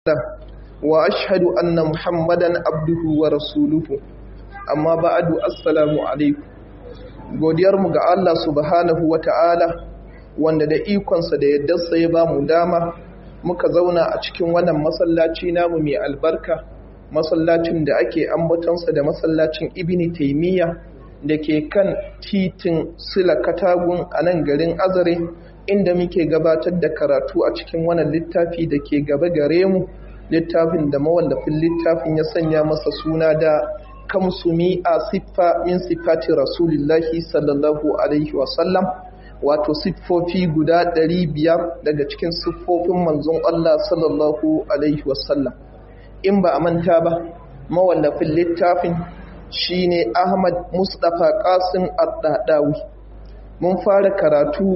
وأشهد أن محمدا عبده ورسوله amma ba'adu assalamu alaikum godiyarmu ga Allah subhanahu wata'ala wanda da ikonsa da yaddarsa ya ba mu dama muka zauna a cikin wannan masallaci namu mai albarka masallacin da ake ambatonsa da masallacin ibini taimiyya da ke kan titin sila katagun a nan garin azare inda muke gabatar da karatu a cikin wannan littafi da ke gaba gare mu littafin da mawallafin littafin ya sanya masa suna da kamsumi a siffa min siffati rasulillahi sallallahu alaihi wasallam wato siffofi guda ɗari biyar daga cikin siffofin manzon Allah sallallahu alaihi wasallam in ba a manta ba mawallafin littafin shine Ahmad Mustapha Qasim Ad-Dadawi mun fara karatu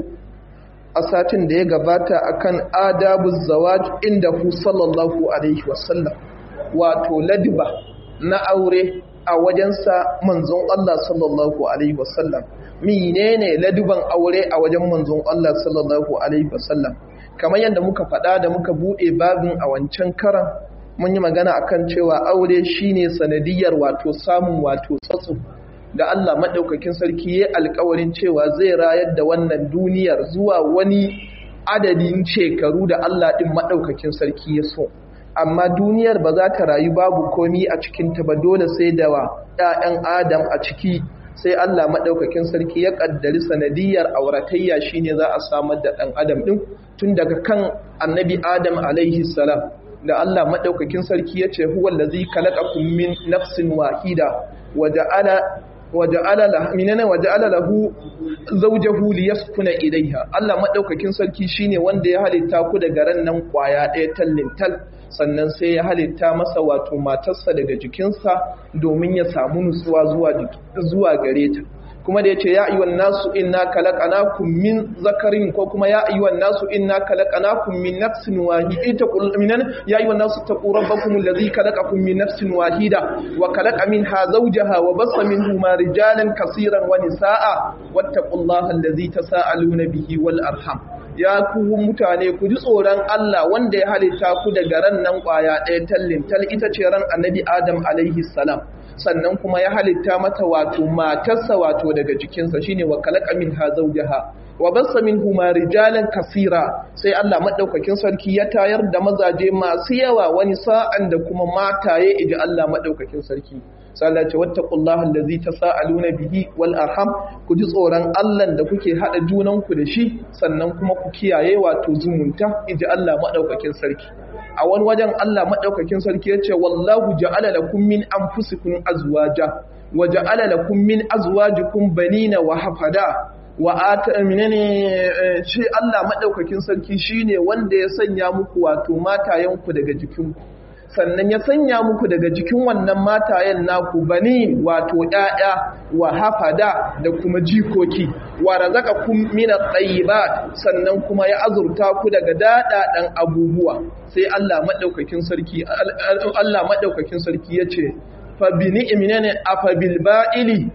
a satin da ya gabata akan adabu zawaj inda hu sallallahu alaihi wasallam wato ladiba na aure a wajensa manzon Allah sallallahu alaihi wasallam menene laduban aure a wajen manzon Allah sallallahu alaihi wasallam kamar yadda muka faɗa da muka buɗe babin a wancan karan mun yi magana akan cewa aure shine sanadiyar wato samun wato tsatsu da Allah maɗaukakin sarki ya alkawarin cewa zai rayar da wannan duniyar zuwa wani adadin shekaru da Allah ɗin maɗaukakin sarki ya so amma duniyar ba za ta rayu babu komi a cikinta ba dole sai da wa ‘ya'yan adam a ciki sai Allah maɗaukakin sarki ya ƙaddari sanadiyar auratayya shine za a samar da ɗan adam ɗin tun daga kan annabi adam alaihi salam da Allah maɗaukakin sarki ya ce huwa lazi kalaqakum min nafsin wahida wa ja'ala waja'ala lahu minana waja'ala lahu zawjahu liyaskuna ilayha Allah madaukakin sarki shine wanda ya halitta ku daga ran nan kwaya ɗaya tallin tal sannan sai ya halitta masa wato matarsa daga jikinsa domin ya samu nutsuwa zuwa zuwa gare ta kuma da yace ya ayyuhan nasu inna khalaqnakum min zakarin ko kuma ya ayyuhan nasu inna khalaqnakum min nafsin wahida qul minan ya ayyuhan nasu taqu rabbakum alladhi khalaqakum min nafsin wahida wa khalaqa minha zawjaha wa bassa minhuma rijalan kaseeran wa nisaa wattaqullaha alladhi tasaaluna bihi wal arham ya ku mutane ku ji tsoron Allah wanda ya halitta ku daga ran nan kwaya ɗaya tallin tal ita ce ran annabi Adam alaihi salam sannan kuma ya halitta mata wato matarsa wato daga jikinsa shine wa khalaqa minha zawjaha wa bassa minhuma rijalan kasira sai Allah madaukakin sarki ya tayar da mazaje masu yawa wani sa'an da kuma mataye iji Allah madaukakin sarki sallace wattaqullaha allazi tasaaluna bihi wal arham ku ji tsoron Allah da kuke hada junanku da shi sannan kuma ku kiyaye wato zumunta iji Allah madaukakin sarki a wani wajen Allah madaukakin sarki yace wallahu ja'ala lakum min anfusikum azwaja wa ja'ala lakum min azwajikum banina wa hafada wa ata minane shi Allah madaukakin sarki shine wanda ya sanya muku wato matayenku daga jikinku sannan ya sanya muku daga jikin wannan matayen naku bani wato ƴaƴa wa hafada da kuma jikoki wa razaqakum min at-tayyibat sannan kuma ya azurta ku daga dadadan abubuwa sai Allah madaukakin sarki Allah madaukakin sarki yace fa bi ni'minana afa bil ba'ili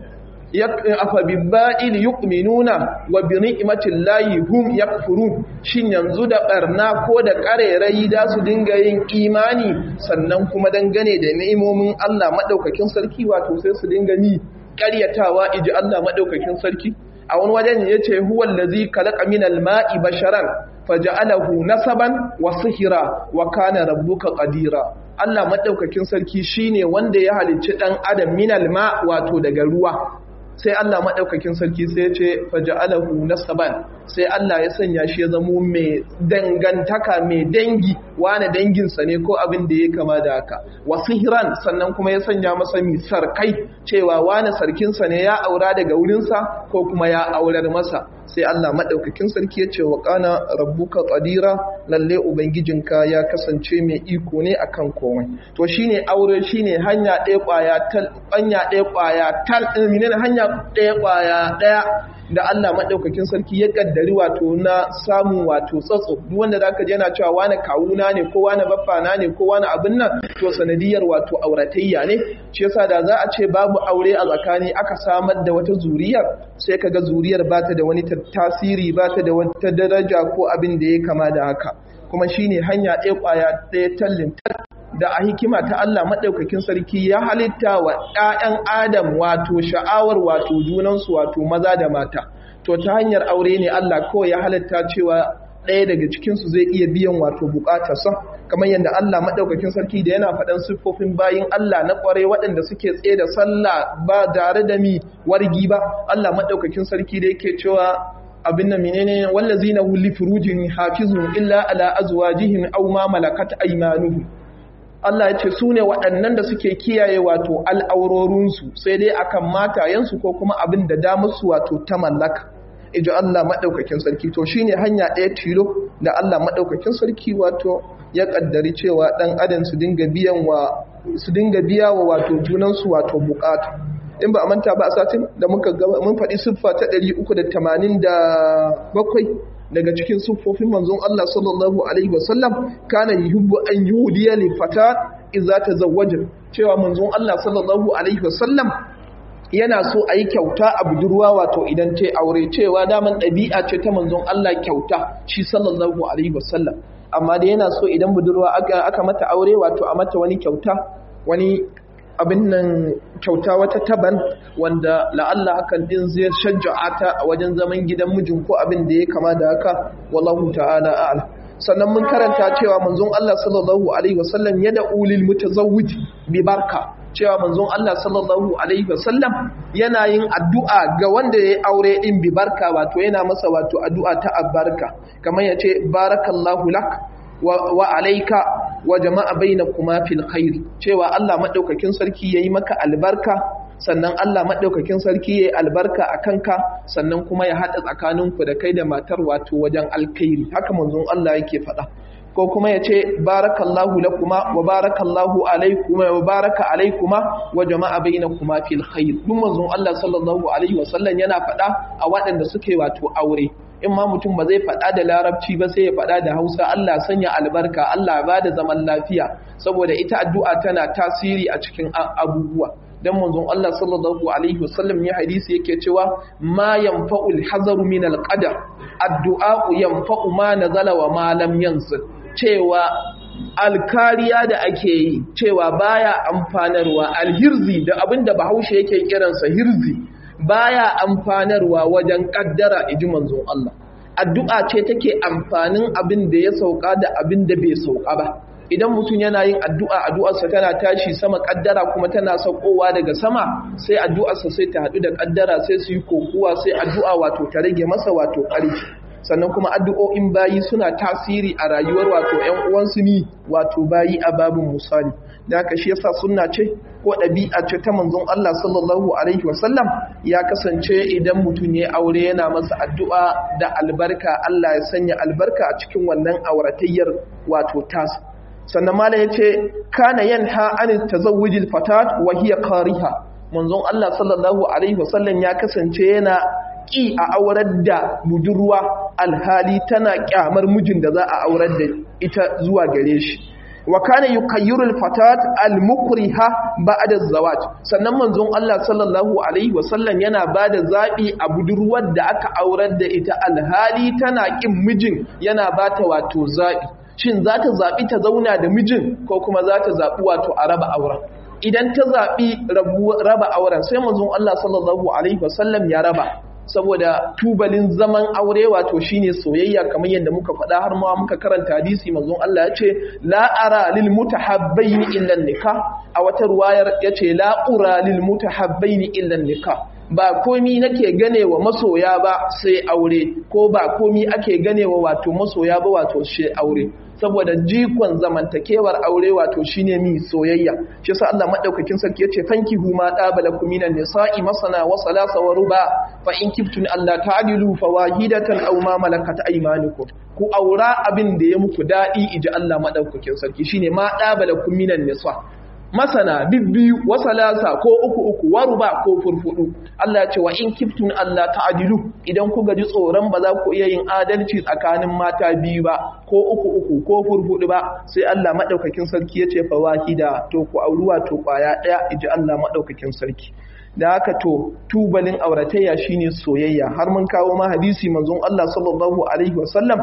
afa bibba'il yu'minuna wa bi ni'matil lahi hum yakfurun shin yanzu da barna ko da karerayi da su dinga yin imani sannan kuma dangane da ni'imomin Allah madaukakin sarki wato sai su dinga ni ƙaryatawa iji Allah madaukakin sarki a wani wajen yace huwal ladzi khalaqa minal ma'i basharan faja'alahu nasaban wa sihira wa kana rabbuka qadira Allah madaukakin sarki shine wanda ya halicci dan adam minal ma wato daga ruwa sai Allah maɗaukakin sarki sai ya ce faja'alahu nasaban sai Allah ya sanya shi ya zamo mai dangantaka mai dangi wane danginsa ne ko abin da ya kama da haka wasu hiran sannan kuma ya sanya masa mi sarkai cewa wane sarkinsa ne ya aura daga wurinsa ko kuma ya aurar masa sai Allah maɗaukakin sarki ya ce wa ƙana rabbuka ƙadira lalle ubangijinka ya kasance mai iko ne akan komai to shine aure shine hanya ɗaya ƙwaya tal hanya ɗaya ƙwaya tal hanya ɗaya ƙwaya ɗaya da Allah maɗaukakin sarki ya ƙaddari wato na samun wato tsatso duk wanda zaka je yana cewa wani kawuna ne ko wani baffana ne ko wani abin nan to sanadiyar wato auratayya ne shi yasa da za a ce babu aure a tsakani aka samar da wata zuriyar sai kaga zuriyar ba ta da wani tasiri ba ta da wata daraja ko abin da ya kama da haka kuma shine hanya ɗaya ƙwaya ɗaya tallin da a hikima ta Allah maɗaukakin sarki ya halitta wa ‘ya'yan Adam wato sha'awar wato junansu wato maza da mata. To ta hanyar aure ne Allah kawai ya halitta cewa ɗaya daga cikinsu zai iya biyan wato buƙatarsa, kamar yadda Allah maɗaukakin sarki da yana faɗan siffofin bayin Allah na ƙwarai waɗanda suke tsaye da sallah ba tare da mi wargi ba. Allah maɗaukakin sarki da yake cewa abin nan menene wallazina hum li furujihim hafizun illa ala azwajihim aw ma malakat aymanuhum Allah ya ce su ne waɗannan da suke kiyaye wato al'aurorinsu sai dai akan matayensu ko kuma abin da damusu wato ta mallaka. Ijo Allah maɗaukakin sarki to shi ne hanya ɗaya tilo da Allah maɗaukakin sarki wato ya ƙaddari cewa ɗan adam su dinga biya wa wato junansu wato buƙatu. In ba a manta ba a satin da muka gaba mun faɗi siffa ta 387 daga cikin siffofin manzon Allah sallallahu alaihi wasallam kana yuhibbu an yudiya li fata idza tazawwaja cewa manzon Allah sallallahu alaihi wasallam yana so a yi kyauta a budurwa wato idan ta aure cewa daman ɗabi'a ce ta manzon Allah kyauta shi sallallahu alaihi wasallam amma da yana so idan budurwa aka, aka mata aure wato a mata wani kyauta wani abin nan kyauta wata taban wanda la'alla hakan din zai shajja'a ta a wajen zaman gidan mijin ko abin da ya kama da haka wallahu ta'ala a'lam sannan mun karanta cewa manzon Allah sallallahu alaihi wasallam ya da ulil mutazawwij bi barka cewa manzon Allah sallallahu alaihi wasallam yana yin addu'a ga wanda ya aure din bi barka wato yana masa wato addu'a ta albarka kamar yace barakallahu lak wa alaika wa jama'a bainakuma fil khair cewa Allah madaukakin sarki yayi maka albarka sannan Allah madaukakin sarki yayi albarka akan ka sannan kuma ya hada tsakaninku da kai da matar wato wajen alkhairi haka manzon Allah yake faɗa ko kuma ya ce barakallahu lakuma wa barakallahu alaikuma wa baraka alaikuma wa jama'a bainakuma fil khair duk manzon Allah sallallahu alaihi wasallam yana faɗa a waɗanda suke wato aure in ma mutum ba zai faɗa da larabci ba sai ya faɗa da hausa Allah sanya albarka Allah ba da zaman lafiya saboda ita addu'a tana tasiri a cikin abubuwa dan manzon Allah sallallahu alaihi wasallam ya hadisi yake cewa ma yanfa'ul hazaru min alqadar addu'a yanfa'u ma nazala wa ma lam yanzil cewa alkariya da ake yi cewa baya amfanarwa alhirzi da abinda bahaushe yake kiransa hirzi baya amfanarwa wajen kaddara iji manzon Allah addu'a ce take amfanin abin da ya sauka da abin da bai sauka ba idan mutum yana yin addu'a addu'arsa tana tashi sama kaddara kuma tana saukowa daga sama sai addu'arsa sai ta haɗu da kaddara sai su yi kokuwa sai addu'a wato ta rage masa wato ƙarfi sannan kuma addu'o'in bayi suna tasiri a rayuwar wato ‘yan uwansu ni wato bayi a babin misali da haka shi yasa sunna ce ko ɗabi'a ce ta manzon Allah sallallahu alaihi wasallam ya kasance idan mutum ya aure yana masa addu'a da albarka Allah ya sanya albarka a cikin wannan auratayyar wato tas sannan mala ya ce kana yanha an tazawwijil fatat wa hiya kariha manzon Allah sallallahu alaihi wasallam ya kasance yana ƙi a aurar da budurwa alhali tana ƙyamar mijin da za a aurar da ita zuwa gare shi wa kana yukayyiru alfatat almukriha ba'da zawaj sannan manzon Allah sallallahu alaihi wasallam yana bada zabi a budurwar da aka aurar da ita alhali tana ƙin mijin yana bata wato zabi shin za ta zabi ta zauna da mijin ko kuma za ta zabi wato a raba auren idan ta zabi raba auren sai manzon Allah sallallahu alaihi wasallam ya raba saboda tubalin zaman aure wato shine soyayya kamar yadda muka faɗa har ma muka karanta hadisi manzon Allah ya ce la ara lil mutahabbaini illa nikah a wata ruwayar yace la ura lil mutahabbaini illa nikah ba komi nake gane wa masoya ba sai aure ko ba komi ake gane wa wato masoya ba wato shi aure saboda jikon zamantakewar aure wato shine mi soyayya shi yasa Allah madaukakin sarki yace fankihu ma dabalakum minan nisa'i masana wa salasa wa ruba fa in kiftun Allah ta'dilu fawahidatan aw ma malakat aymanukum ku aura abin da ya muku dadi iji Allah madaukakin sarki shine ma dabalakum minan nisa masana bibbiyu wa salasa ko uku uku wa ruba ko furfudu Allah ce wa in kiftun Allah ta'dilu idan ku gaji tsoron ba za ku iya yin adalci tsakanin mata biyu ba ko uku uku ko furfudu ba sai Allah madaukakin sarki ya ce fa wahida to ku auruwa to kwaya daya iji Allah madaukakin sarki da haka to tubalin auratayya shine soyayya har mun kawo ma hadisi manzon Allah sallallahu alaihi wasallam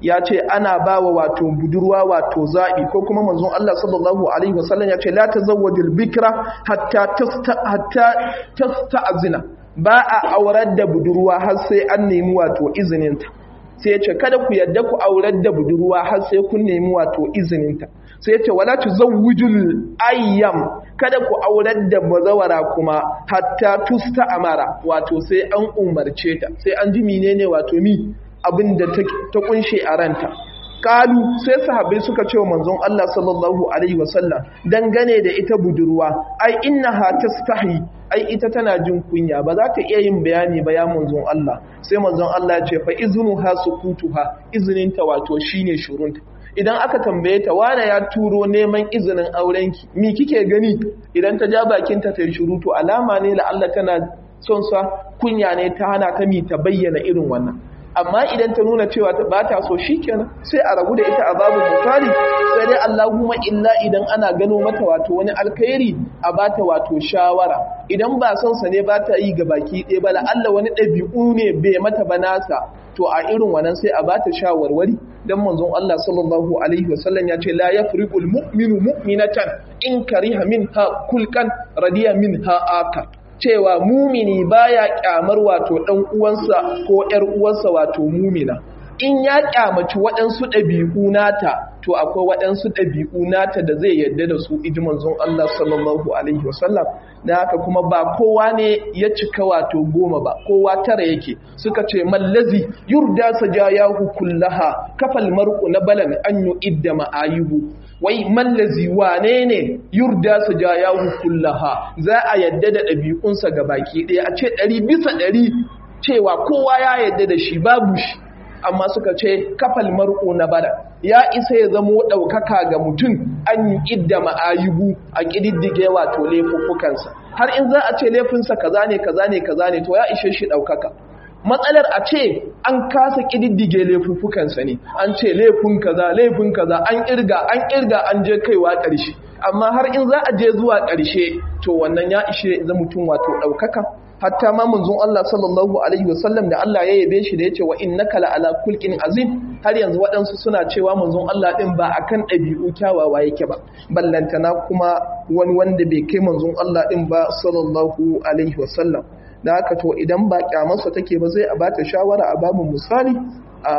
ya ce ana ba wa wato budurwa wato zaɓi ko kuma manzon Allah sallallahu alaihi wasallam ya ce la tazawwajul bikra hatta hatta tasta'zina ba a aurar da budurwa har sai an nemi wato izininta sai ya ce kada ku yadda ku aurar da budurwa har sai kun nemi wato izininta sai ya ce wala tuzawwijul ayyam kada ku aurar da bazawara kuma hatta tusta amara wato sai an umarce ta sai an ji menene wato mi abin da ta kunshe a ranta kalu sai sahabbai suka ce wa manzon Allah sallallahu alaihi wasallam dangane da ita budurwa ai innaha tastahi ai ita tana jin kunya ba za ta iya yin bayani ba ya manzon Allah sai manzon Allah ya ce fa iznuha sukutuha izininta wato shine shurunta idan aka tambaye ta wane ya turo neman izinin aurenki mi kike gani idan ta ja bakinta ta yi shiru to alama ne la Allah tana son sa kunya ne ta hana ta mi ta bayyana irin wannan amma idan ta nuna cewa ba ta so shikenan sai a rabu da ita a babu misali sai dai Allahumma illa idan ana gano mata wato wani alkhairi a bata wato shawara idan ba son sa ne ba ta yi ga baki ɗaya ba Allah wani ɗabi'u ne bai mata ba nasa to a irin wannan sai a bata shawarwari dan manzon Allah sallallahu alaihi wasallam ya ce la yafriqul mu'minu mu'minatan in kariha minha kulkan radiya minha akar cewa mumini baya kyamar wato dan uwansa ko ƴar uwarsa wato mumina in ya kyamaci waɗansu ɗabi'u nata to akwai waɗansu ɗabi'u nata da zai yadda da su iji manzon Allah sallallahu alaihi wasallam da haka kuma ba kowa ne ya cika wato goma ba kowa tara yake suka ce mallazi yurda sajayahu kullaha kafal mar'u na balan an yu'idda ma'ayubu wai mallazi wane ne yurda sajayahu kullaha za a yadda da ɗabi'unsa ga baki ɗaya a ce ɗari bisa ɗari cewa kowa ya yadda da shi babu shi amma suka ce kafal mar'u na bala ya isa ya zamo ɗaukaka ga mutum an yi idda ma'ayubu a ƙididdige wato laifuffukansa har in za a ce laifinsa kaza ne kaza ne kaza ne to ya ishe shi ɗaukaka matsalar a ce an kasa ƙididdige laifuffukansa ne an ce laifin kaza laifin kaza an ƙirga an ƙirga an je kaiwa ƙarshe amma har in za a je zuwa ƙarshe to wannan ya ishe za mutum wato ɗaukaka hatta ma manzon Allah sallallahu alaihi wasallam da Allah ya yabe shi da yace wa innaka la ala kulqin azim har yanzu waɗansu suna cewa manzon Allah din ba akan ɗabi'u kyawawa yake ba ballantana kuma wani wanda bai kai manzon Allah din ba sallallahu alaihi wasallam da haka to idan ba kyamarsa take ba zai a bata shawara a babu misali a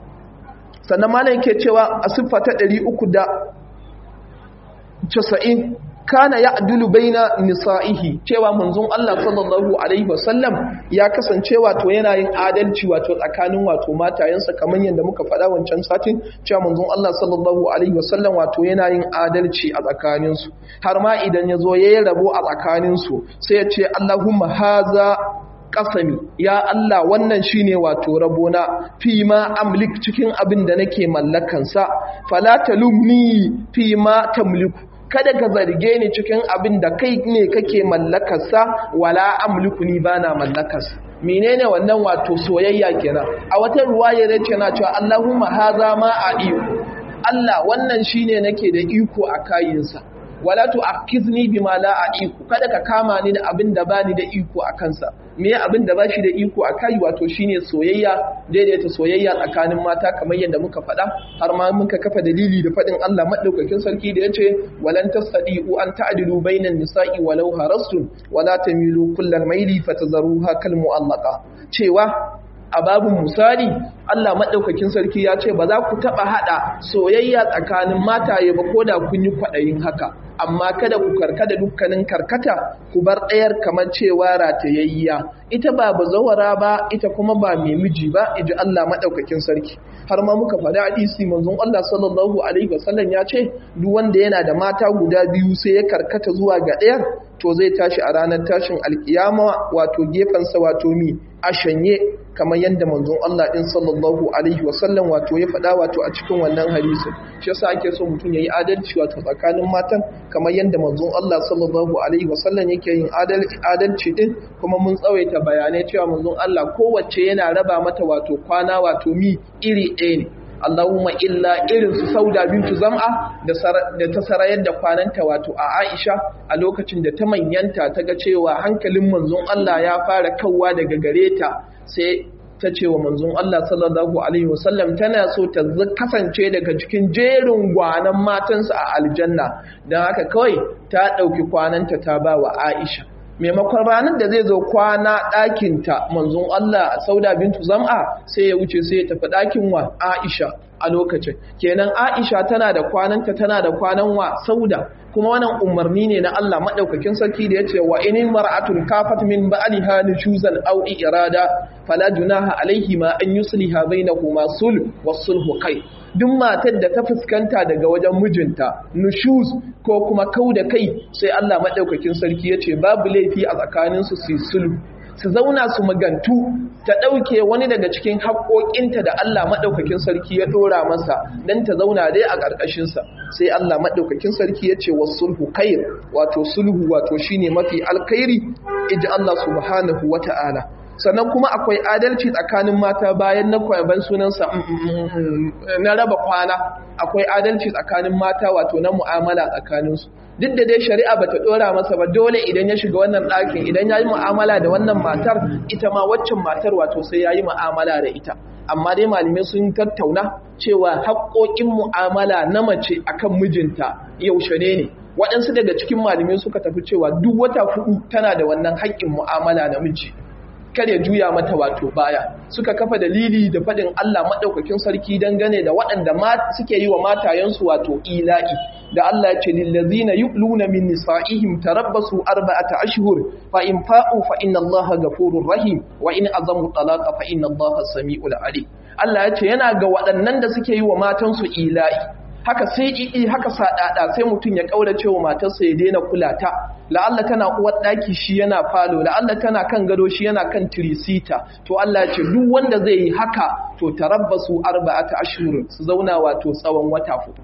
sannan malam yake cewa a siffa ta 390 kana ya adulu baina nisa'ihi cewa manzon Allah sallallahu alaihi wasallam ya kasance wato yana yin adalci wato tsakanin wato matayensa kamar yadda muka faɗa wancan satin cewa manzon Allah sallallahu alaihi wasallam wato yana yin adalci a tsakanin su har ma idan ya zo yayi rabo a tsakanin su sai ya ce Allahumma haza kasami ya Allah wannan shine wato rabona fi ma amlik cikin abin da nake mallakansa fala talumni fi ma tamliku kada ka zarge ni cikin abin da kai ne kake mallakarsa wala amliku ni bana mallakarsa menene wannan wato soyayya kenan a wata ruwaya ne ce na cewa Allahumma haza ma a iko Allah wannan shine nake da iko a kayinsa wala tu'akhizni bima la a'iku kada ka kama ni da abin da bani da iko a kansa me abin da bashi da iko a kai wato shine soyayya daidaita soyayya tsakanin mata kamar yadda muka faɗa har ma muka kafa dalili da faɗin Allah madaukakin sarki da yace walan tasadiu an ta'dilu bainan nisa'i walau harastum wala tamilu kullal maili fatazruha kal mu'allaqa cewa a babin misali Allah maɗaukakin sarki ya ce ba za ku taɓa haɗa soyayya tsakanin mataye ba ko da kun yi kwaɗayin haka amma kada ku karkada dukkanin karkata ku bar ɗayar kamar cewa ratayayya ita ba bazawara ba ita kuma ba mai miji ba iji Allah maɗaukakin sarki har ma muka faɗi hadisi manzon Allah sallallahu alaihi wasallam ya ce duk wanda yana da mata guda biyu sai ya karkata zuwa ga ɗayar to zai tashi a ranar tashin alkiyama wato gefensa wato mi a shanye kamar yadda manzon Allah din sallallahu alaihi wasallam wato ya faɗa wato a cikin wannan hadisi shi yasa ake so mutum yayi adalci wato tsakanin matan kamar yadda manzon Allah sallallahu alaihi wasallam yake yin adalci din kuma mun tsawaita bayanai cewa manzon Allah kowace yana raba mata wato kwana wato mi iri ɗaya ne Allahumma illa irin su sauda bintu zam'a da ta sarayar da kwananta wato a Aisha a lokacin da ta manyanta ta ga cewa hankalin manzon Allah ya fara kawwa daga gare ta sai ta ce wa manzon Allah sallallahu alaihi wasallam tana so ta kasance daga cikin jerin gwanan matansa a aljanna don haka kawai ta ɗauki kwananta ta ba wa Aisha maimakon ranar da zai zo kwana ɗakinta manzon Allah sauda bintu zam'a sai ya wuce sai ya tafi ɗakin wa Aisha a lokacin kenan Aisha tana da kwananta tana da kwanan wa sauda kuma wannan umarni ne na Allah madaukakin sarki da yace wa in mar'atun kafat min ba'liha nushuzan aw irada fala junaha alaihi ma an yusliha bainakuma sulh was-sulhu kai duk matar da ta fuskanta daga wajen mijinta nushuz ko kuma kau da kai sai Allah madaukakin sarki yace babu laifi a tsakaninsu su sulhu su zauna su magantu ta ɗauke wani daga cikin haƙoƙinta da Allah maɗaukakin sarki ya ɗora masa don ta zauna dai a ƙarƙashinsa sai Allah maɗaukakin sarki ya ce wa sulhu kair wato sulhu wato shine mafi alkhairi iji Allah subhanahu wa ta'ala sannan kuma akwai adalci tsakanin mata bayan na kwaban sunansa na raba kwana akwai adalci tsakanin mata wato na mu'amala tsakaninsu duk da dai shari'a bata dora masa ba dole idan ya shiga wannan ɗakin idan ya yi mu'amala da wannan matar ita ma waccan matar wato sai ya yi mu'amala da ita amma dai malamai sun tattauna cewa haƙoƙin mu'amala na mace akan mijinta yaushe ne ne waɗansu daga cikin malamai suka tafi cewa duk wata hudu tana da wannan haƙƙin mu'amala na miji kar ya juya mata wato baya suka kafa dalili da faɗin Allah maɗaukakin sarki dangane da waɗanda suke yi wa matayensu wato ila'i da Allah ya ce lillazina yu'luna min nisa'ihim tarabbasu arba'ata ashhur fa in fa'u fa inna Allaha ghafurur rahim wa in azamu talaqa fa inna Allaha sami'ul alim Allah ya ce yana ga waɗannan da suke yi wa matansu ila'i haka sai ƙiƙi haka saɗaɗa sai mutum ya ƙaurace wa matarsa ya daina kula ta la'alla tana uwar ɗaki shi yana falo la'alla tana kan gado shi yana kan tirisita to Allah ya ce duk wanda zai yi haka to tarabbasu arba'ata ashhur su zauna wato tsawon wata hudu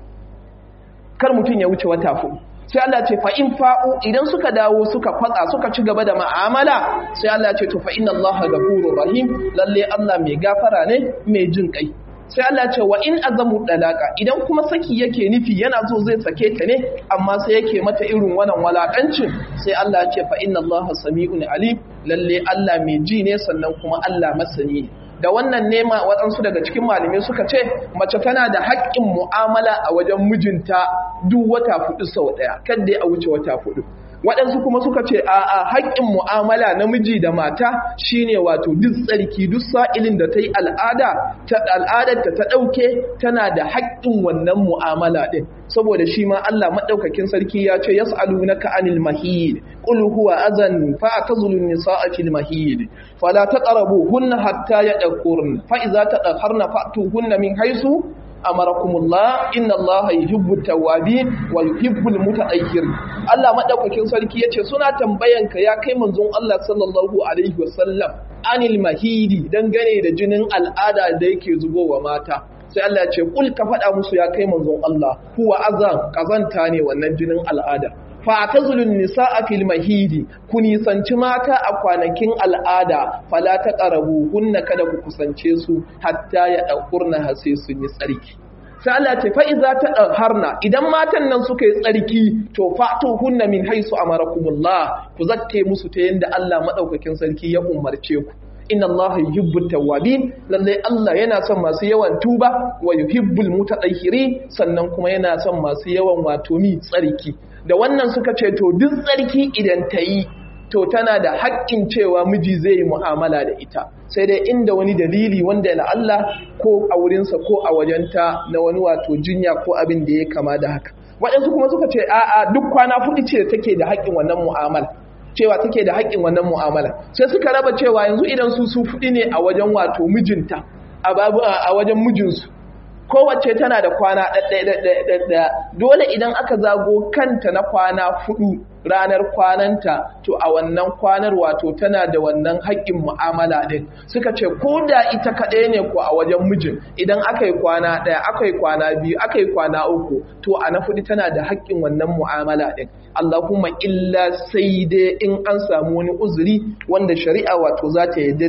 kar mutum ya wuce wata hudu sai Allah ce fa in fa'u idan suka dawo suka kwatsa suka ci gaba da ma'amala sai Allah ce to fa inna Allaha ghafurur rahim lalle Allah mai gafara ne mai jin kai sai Allah ce wa in azamu dalaka idan kuma saki yake nufi yana so zai sake ta ne amma sai yake mata irin wannan walakancin sai Allah ce fa inna Allaha sami'un alim lalle Allah mai ji ne sannan kuma Allah masani ne da wannan nema waɗansu daga cikin malamai suka ce mace tana da haƙƙin mu'amala a wajen mijinta duk wata fudu sau ɗaya kadda a wuce wata fudu waɗansu kuma suka ce a a haƙƙin mu'amala na miji da mata shine wato duk tsarki duk sa'ilin da ta yi al'ada ta al'adarta ta ɗauke tana da haƙƙin wannan mu'amala ɗin saboda shi ma Allah maɗaukakin sarki ya ce yas'alunaka anil mahid qul huwa azan fa atazulun nisaa fil mahid fala taqrabuhunna hatta yadhkurna fa idza tadhharna fa'tuhunna min haythu amarakumullah inna Allah yuhibbu tawwabin wa yuhibbul mutatahhirin Allah madaukakin sarki yace suna tambayan ka ya kai manzon Allah sallallahu alaihi wasallam anil mahidi dangane da jinin al'ada da yake zubowa mata sai Allah ya ce kul ka faɗa musu ya kai manzon Allah huwa azan kazanta ne wannan jinin al'ada fa tazulun nisaa fil mahidi ku nisanci mata a kwanakin al'ada fala ta qarabu hunna kada ku kusance su hatta ya dakurna hase sun yi tsarki sai Allah ce fa iza ta harna idan matan nan suka yi tsarki to fatu hunna min haisu amarakumullah ku zakke musu ta yanda Allah madaukakin sarki ya umarce ku inna Allah yuhibbut tawwabin lalle Allah yana son masu yawan tuba wa yuhibbul mutatahhirin sannan kuma yana son masu yawan wato mi tsarki da wannan suka ce to duk tsarki idan ta yi to tana da haƙƙin cewa miji zai yi mu'amala da ita sai dai inda wani dalili wanda na Allah ko a wurinsa ko a wajenta na wani wato jinya ko abin da ya kama da haka waɗansu kuma suka ce a'a duk kwana fuɗi ce take da haƙƙin wannan mu'amala cewa take da haƙƙin wannan mu'amala sai suka raba cewa yanzu idan su su fuɗi ne a wajen wato mijinta a babu a wajen mijinsu kowace tana da kwana ɗaɗɗaya dole idan aka zago kanta na kwana fudu ranar kwananta to a wannan kwanar wato tana da wannan haƙƙin mu'amala ɗin suka ce ko da ita kaɗai ne ko a wajen mijin idan aka yi kwana ɗaya aka yi kwana biyu aka yi kwana uku to a na fudu tana da haƙƙin wannan mu'amala ɗin Allahumma illa sai dai in an samu wani uzuri wanda shari'a wato za ta yadda da shi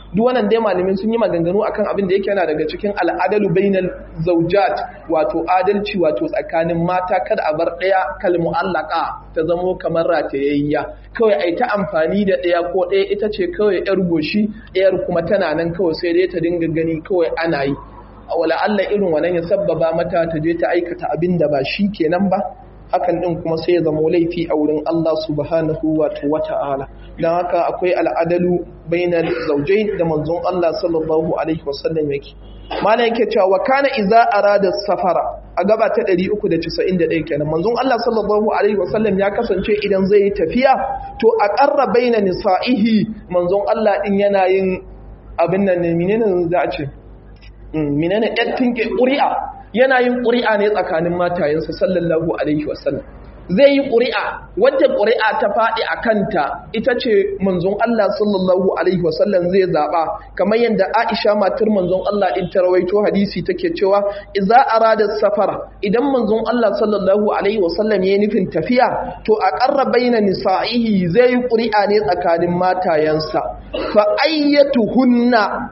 duk wannan dai malamin sun yi maganganu akan abin da yake yana daga cikin al'adalu bainal zawjat wato adalci wato tsakanin mata kada a bar daya kal mu'allaqa ta zamo kamar ratayayya kawai ai ta amfani da daya ko daya ita ce kawai yar goshi ɗayar kuma tana nan kawai sai dai ta dinga gani kawai ana yi wala Allah irin wannan ya sabbaba mata ta je ta aikata abin da ba shi kenan ba hakan din kuma sai ya zama laifi a wurin Allah subhanahu wa ta'ala dan haka akwai al'adalu bainal zawjayn da manzon Allah sallallahu alaihi wasallam yake mana yake cewa wa kana idza arada safara a gaba ta 391 kenan manzon Allah sallallahu alaihi wasallam ya kasance idan zai yi tafiya to a qarra baina nisa'ihi manzon Allah din yana yin abin nan ne menene za a ce menene ɗattin ke ƙuri'a yana yin ƙuri'a ne tsakanin matayensa sallallahu alaihi wasallam zai yi ƙuri'a wadda ƙuri'a ta faɗi a kanta ita ce manzon Allah sallallahu alaihi wasallam zai zaɓa kamar yadda Aisha matar manzon Allah ɗin ta rawaito hadisi take cewa idza arada safara idan manzon Allah sallallahu alaihi wasallam ya nufin tafiya to a qarra baina nisa'ihi zai yi ƙuri'a ne tsakanin matayensa fa ayyatuhunna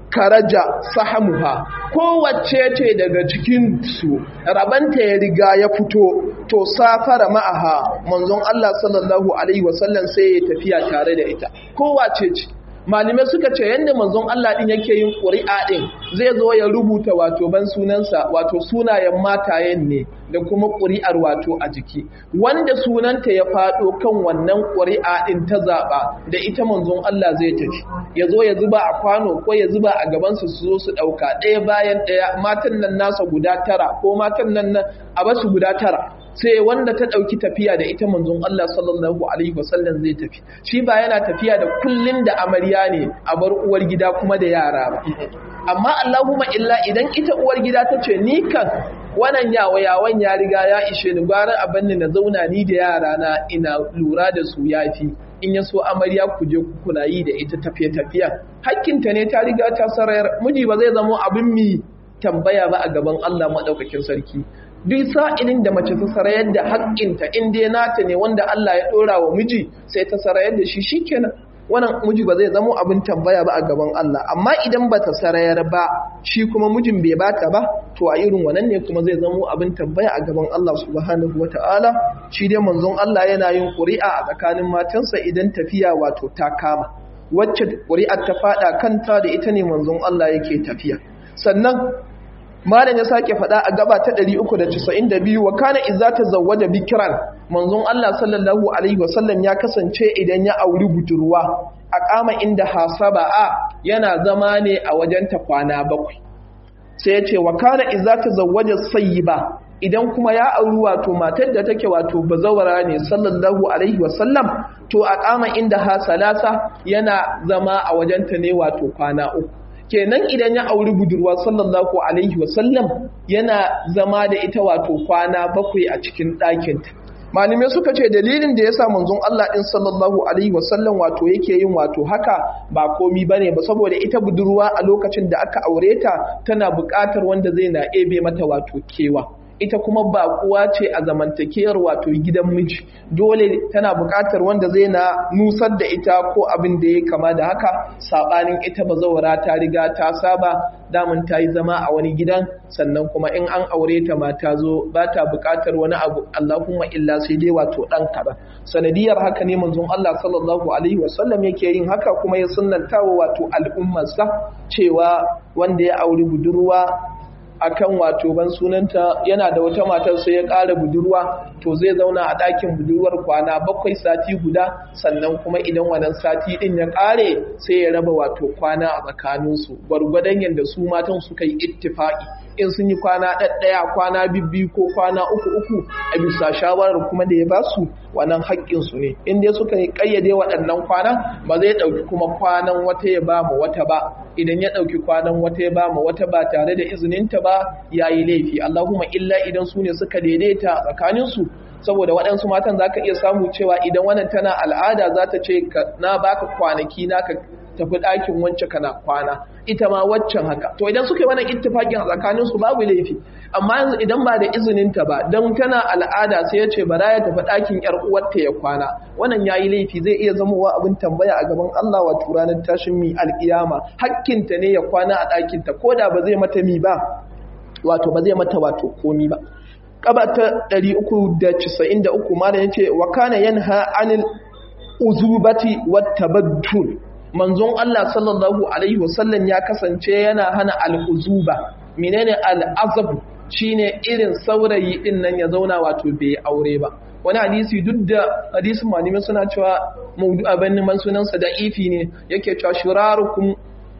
karaja sahamuha kowace ce daga cikin su rabanta ya riga ya fito to safara ma'aha manzon Allah sallallahu alaihi wasallam sai ya tafiya tare da ita kowace ce malamai suka ce yadda manzon Allah din yake yin ƙuri'a din zai zo ya rubuta wato ban sunansa wato sunayen matayen ne da kuma ƙuri'ar wato a jiki wanda sunanta ya faɗo kan wannan ƙuri'a din ta zaɓa da ita manzon Allah zai tafi ya zo ya zuba a kwano ko ya zuba a gabansu su zo su ɗauka ɗaya bayan ɗaya matan nan nasa guda tara ko matan nan a basu guda tara sai wanda ta ɗauki tafiya da ita manzon Allah sallallahu alaihi wasallam zai tafi shi ba yana tafiya da kullun da amarya ne a bar uwar gida kuma da yara ba amma Allahumma illa idan ita uwar gida ta ce ni kan wannan yawa yawan ya riga ya ishe ni gwara abin na zauna ni da yara na ina lura da su yafi in ya so amarya ku je ku kula yi da ita tafiye tafiya hakkinta ne ta riga ta sarayar miji ba zai zama abin mi tambaya ba a gaban Allah madaukakin sarki duk sa'ilin da mace ta sarayar da haƙƙinta in dai nata ne wanda Allah ya ɗora wa miji sai ta sarayar da shi shikenan wannan miji ba zai zama abin tambaya ba a gaban Allah amma idan ba ta sarayar ba shi kuma mijin bai bata ba to a irin wannan ne kuma zai zama abin tambaya a gaban Allah subhanahu wata'ala shi dai manzon Allah yana yin ƙuri'a a tsakanin matansa idan tafiya wato ta kama wacce ƙuri'ar ta faɗa kanta da ita ne manzon Allah yake tafiya sannan malam ya sake faɗa a gaba ta 392 wa kana idza tazawwaja bikran manzon Allah sallallahu alaihi wasallam ya kasance idan ya auri budurwa a kama inda hasaba a yana zama ne a wajen ta kwana bakwai sai ya ce wa kana idza tazawwaja sayyiba idan kuma ya auri wato matar da take wato bazawara ne sallallahu alaihi wasallam to a kama inda hasalasa yana zama a wajenta ne wato kwana uku kenan idan ya auri budurwa sallallahu alaihi wasallam yana zama da ita wato kwana bakwai a cikin ɗakinta malamai suka ce dalilin da ya sa manzon Allah ɗin sallallahu alaihi wasallam wato yake yin wato haka ba komi bane ba saboda ita budurwa a lokacin da aka aure ta tana buƙatar wanda zai na ebe mata wato kewa ita kuma ba kuwa ce a zamantakewar wato gidan miji dole tana buƙatar wanda zai na nusar da ita ko abin da ya kama da haka saɓanin ita bazawara ta riga ta saba damun ta yi zama a wani gidan sannan kuma in an aure ta ma ta zo ba ta buƙatar wani abu Allahumma illa sai dai wato ɗan kaɗan sanadiyar haka ne manzon Allah sallallahu alaihi wasallam yake yin haka kuma ya sunnanta wa wato al'ummarsa cewa wanda ya auri budurwa akan wato ban sunanta yana da wata matar sai ya ƙara budurwa to zai zauna a ɗakin budurwar kwana bakwai sati guda sannan kuma idan wannan sati ɗin ya ƙare sai ya raba wato kwana a tsakaninsu gwargwadon yadda su matan suka yi ittifaƙi in sun yi kwana ɗaɗɗaya kwana bibbi ko kwana uku uku a bisa shawarar kuma da ya ba su wannan haƙƙinsu ne in dai suka yi ƙayyade waɗannan kwanan ba zai ɗauki kuma kwanan wata ya ba mu wata ba idan ya ɗauki kwanan wata ya ba mu wata ba tare da izininta ba ya yi laifi Allahumma illa idan su ne suka daidaita tsakaninsu saboda waɗansu matan za ka iya samu cewa idan wannan tana al'ada za ta ce na baka kwanaki naka tafi ɗakin wance kana kwana ita ma waccan haka to idan suka yi wannan ittifakin a tsakanin su babu laifi amma yanzu idan ba da izinin ta ba dan tana al'ada sai ya ce bara ya tafi ɗakin yar uwarta ya kwana wannan yayi laifi zai iya zamowa abin tambaya a gaban Allah wato ranar tashin mi alkiyama hakkinta ne ya kwana a ɗakin ta koda ba zai mata mi ba wato ba zai mata wato komi ba kaba ta 393 malam yace wa kana yanha anil uzubati wat tabaddul manzon Allah sallallahu alaihi wasallam ya kasance yana hana al-uzuba menene al-azab shine irin saurayi din nan ya zauna wato bai aure ba wani hadisi duk da hadisin malamai suna cewa maudu abin man sunansa da ifi ne yake cewa shirarukum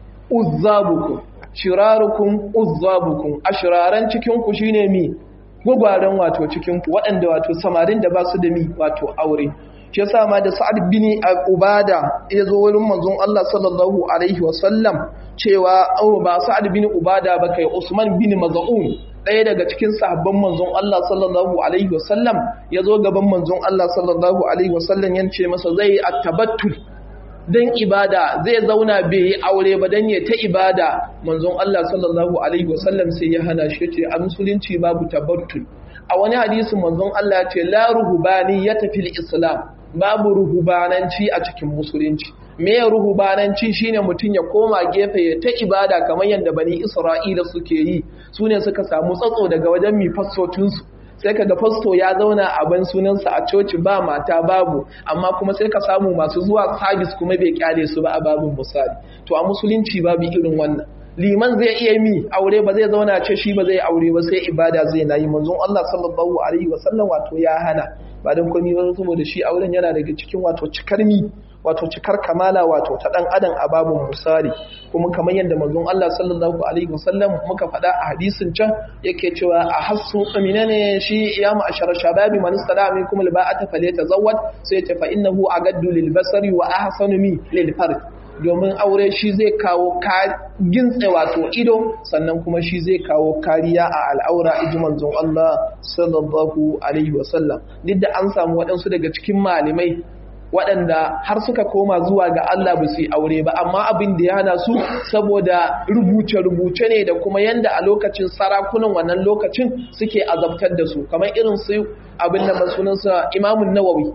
uzzabukum shirarukum uzzabukum ashraran cikin ku shine mi gwagwaran wato cikin ku waɗanda wato samarin da ba su da mi wato aure shi yasa ma da Sa'ad bin Ubada ya zo wurin manzon Allah sallallahu alaihi wasallam cewa au ba Sa'ad bin Ubada ba kai Usman bin Maz'un ɗaya daga cikin sahabban manzon Allah sallallahu alaihi wasallam ya zo gaban manzon Allah sallallahu alaihi wasallam ya ce masa zai attabattul dan ibada zai zauna bai yi aure ba dan ya ta ibada manzon Allah sallallahu alaihi wasallam sai ya hana shi ce a musulunci babu tabattul a wani hadisin manzon Allah ya ce la ruhubani ya tafi islam babu ruhubananci a cikin musulunci me ruhubananci shine mutum ya koma gefe ya ta ibada kamar yadda bani isra'ila suke yi su ne suka samu tsatso daga wajen mi fastocinsu sai ka ga fasto ya zauna a ban sunansa a coci ba mata babu amma kuma sai ka samu masu zuwa sabis kuma bai kyale su ba a babin misali to a musulunci babu irin wannan liman zai iya mi aure ba zai zauna ce shi ba zai aure ba sai ibada zai nayi manzon Allah sallallahu alaihi wasallam wato ya hana ba dan komai ba saboda shi auren yana daga cikin wato cikar mi wato cikar kamala wato ta dan adam a babun misali kuma kamar yadda manzon Allah sallallahu alaihi wasallam muka faɗa a hadisin can yake cewa a hasu amina ne shi ya ma'ashara shababi man istada minkum alba'ata falyatazawwad sai ya ce fa innahu agaddu lil basari wa ahsanu mi lil farj domin aure shi zai kawo gintse wato ido sannan kuma shi zai kawo kariya a al'aura iji manzon Allah sallallahu alaihi wasallam duk da an samu waɗansu daga cikin malamai waɗanda har suka koma zuwa ga Allah ba su yi aure ba amma abin da ya hana su saboda rubuce-rubuce ne da kuma yanda a lokacin sarakunan wannan lokacin suke azabtar da su kamar irin su abin da sunansa imamun nawawi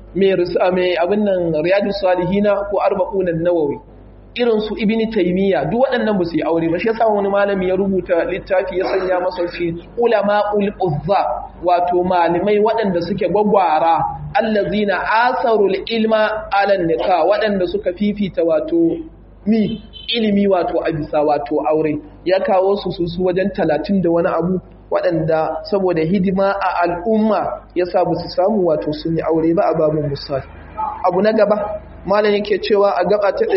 mai abin nan riyadu salihina ko arba'unan nawawi irin su ibini taimiyya duk waɗannan ba su yi aure ba shi yasa wani malami ya rubuta littafi ya sanya masa shi ulama ul uzza wato malamai waɗanda suke gwagwara allazina asarul ilma ala nika waɗanda suka fifita wato mi ilimi wato a bisa wato aure ya kawo su su wajen talatin da wani abu waɗanda saboda hidima a al'umma ya sa ba su samu wato sun yi aure ba a babin musali abu na gaba malam yake cewa a gaba ta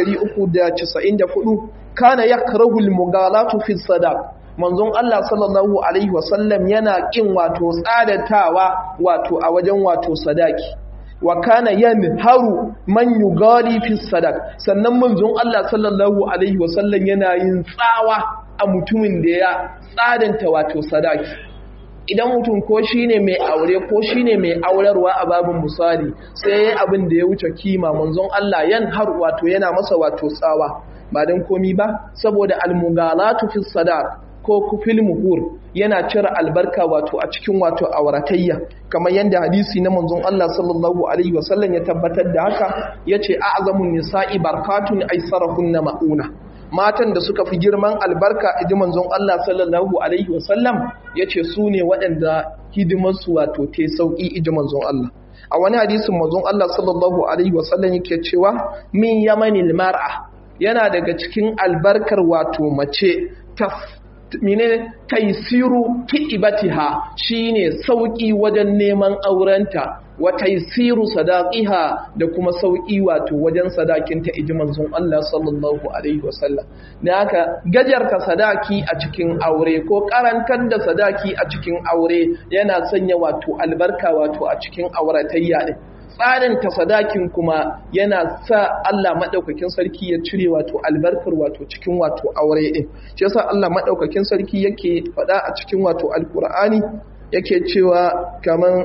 394 kana yakrahu al-mughalatu fi sadaq manzon Allah sallallahu alaihi wasallam yana kin wato tsadatawa wato a wajen wato sadaki wa kana yanharu man yugali fi sadaq sannan manzon Allah sallallahu alaihi wasallam yana yin tsawa a mutumin da ya tsadanta wato sadaki idan mutum ko shine mai aure ko shine mai aurarwa a babin misali sai abin da ya wuce kima manzon Allah yan har wato yana masa wato tsawa ba dan komi ba saboda almugalatu fi sadaq ko kufil muhur yana cire albarka wato a cikin wato auratayya kamar yadda hadisi na manzon Allah sallallahu alaihi wasallam ya tabbatar da haka yace a'zamun nisa'i barkatun aisarahunna mauna matan da suka fi girman albarka idi manzon Allah sallallahu alaihi wasallam yace su ne waɗanda hidimarsu wato te sauki idi manzon Allah a wani hadisin manzon Allah sallallahu alaihi wasallam yake cewa min yamanil mar'a yana daga cikin albarkar wato mace taf mine taisiru ki'ibatiha shine sauki wajen neman aurenta wa taisiru sadaqiha da kuma sauki wato wajen sadakinta iji manzon Allah sallallahu alaihi wasallam dan haka gajarta sadaki a cikin aure ko karantar da sadaki a cikin aure yana sanya wato albarka wato a cikin auratayya din tsarin ta sadakin kuma yana sa Allah maɗaukakin sarki ya cire wato albarkar wato cikin wato aure ɗin shi yasa Allah maɗaukakin sarki yake faɗa a cikin wato alkur'ani yake cewa kaman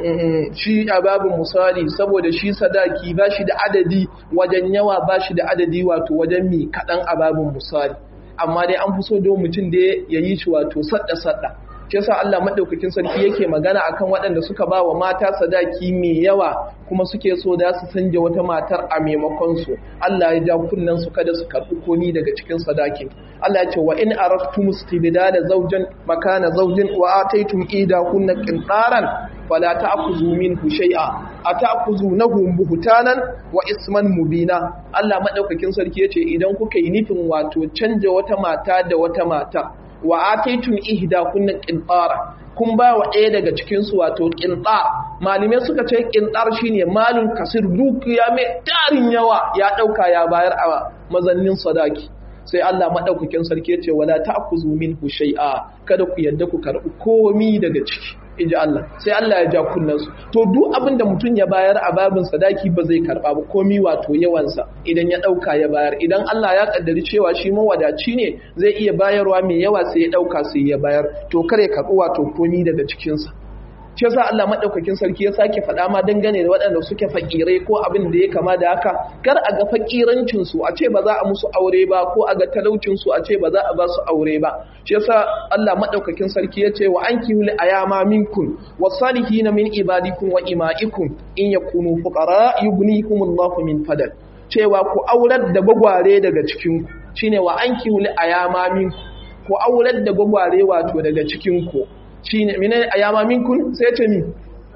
shi a babin misali saboda shi sadaki ba shi da adadi wajen yawa ba shi da adadi wato wajen mi kaɗan a babin misali amma dai an fi so don mutum da ya yi shi wato sadda-sadda shi yasa Allah madaukakin sarki yake magana akan waɗanda suka ba wa mata sadaki mai yawa kuma suke so da su canja wata matar a maimakon su Allah ya ja kunnan su kada su karɓi komi daga cikin sadakin Allah ya ce wa in araftum istibdala zawjan makana zawjin wa ataytum ida kunna qintaran fala ta'khudhu minhu shay'a ata'khudhunahu buhtanan wa isman mubina Allah madaukakin sarki yace idan kuka yi nufin wato canja wata mata da wata mata wa ataytum ihda kunna qintara kun ba wa ɗaya daga cikin su wato qintar malume suka ce qintar shine malun kasir dukiya mai tarin yawa ya dauka ya bayar a mazannin sadaki sai Allah madaukakin sarki yace wala ta'khuzu minhu shay'a kada ku yadda ku karbi komi daga ciki inji Allah sai Allah ya ja kunnansu to duk abin da mutum ya bayar a babin sadaki ba zai karba ba komi wato yawansa idan ya dauka ya bayar idan Allah ya kaddari cewa shi mawadaci ne zai iya bayarwa mai yawa sai ya dauka sai ya bayar to kare karbi wato komi daga cikin sa shi yasa Allah madaukakin sarki ya sake faɗa ma dangane da waɗanda suke fakirai ko abin da ya kama da haka kar a ga fakirancin su a ce ba za a musu aure ba ko a ga talaucin su a ce ba za a ba su aure ba shi yasa Allah madaukakin sarki ya ce wa ankihul ayama minkum wasalihin min ibadikum wa imaikum in yakunu fuqara yughnihimullahu min fadal cewa ku aurar da gwagware daga cikin ku shine wa ankihul ayama minkum ku aurar da gwagware wato daga cikin ku shine mine ayama minkun sai ce mi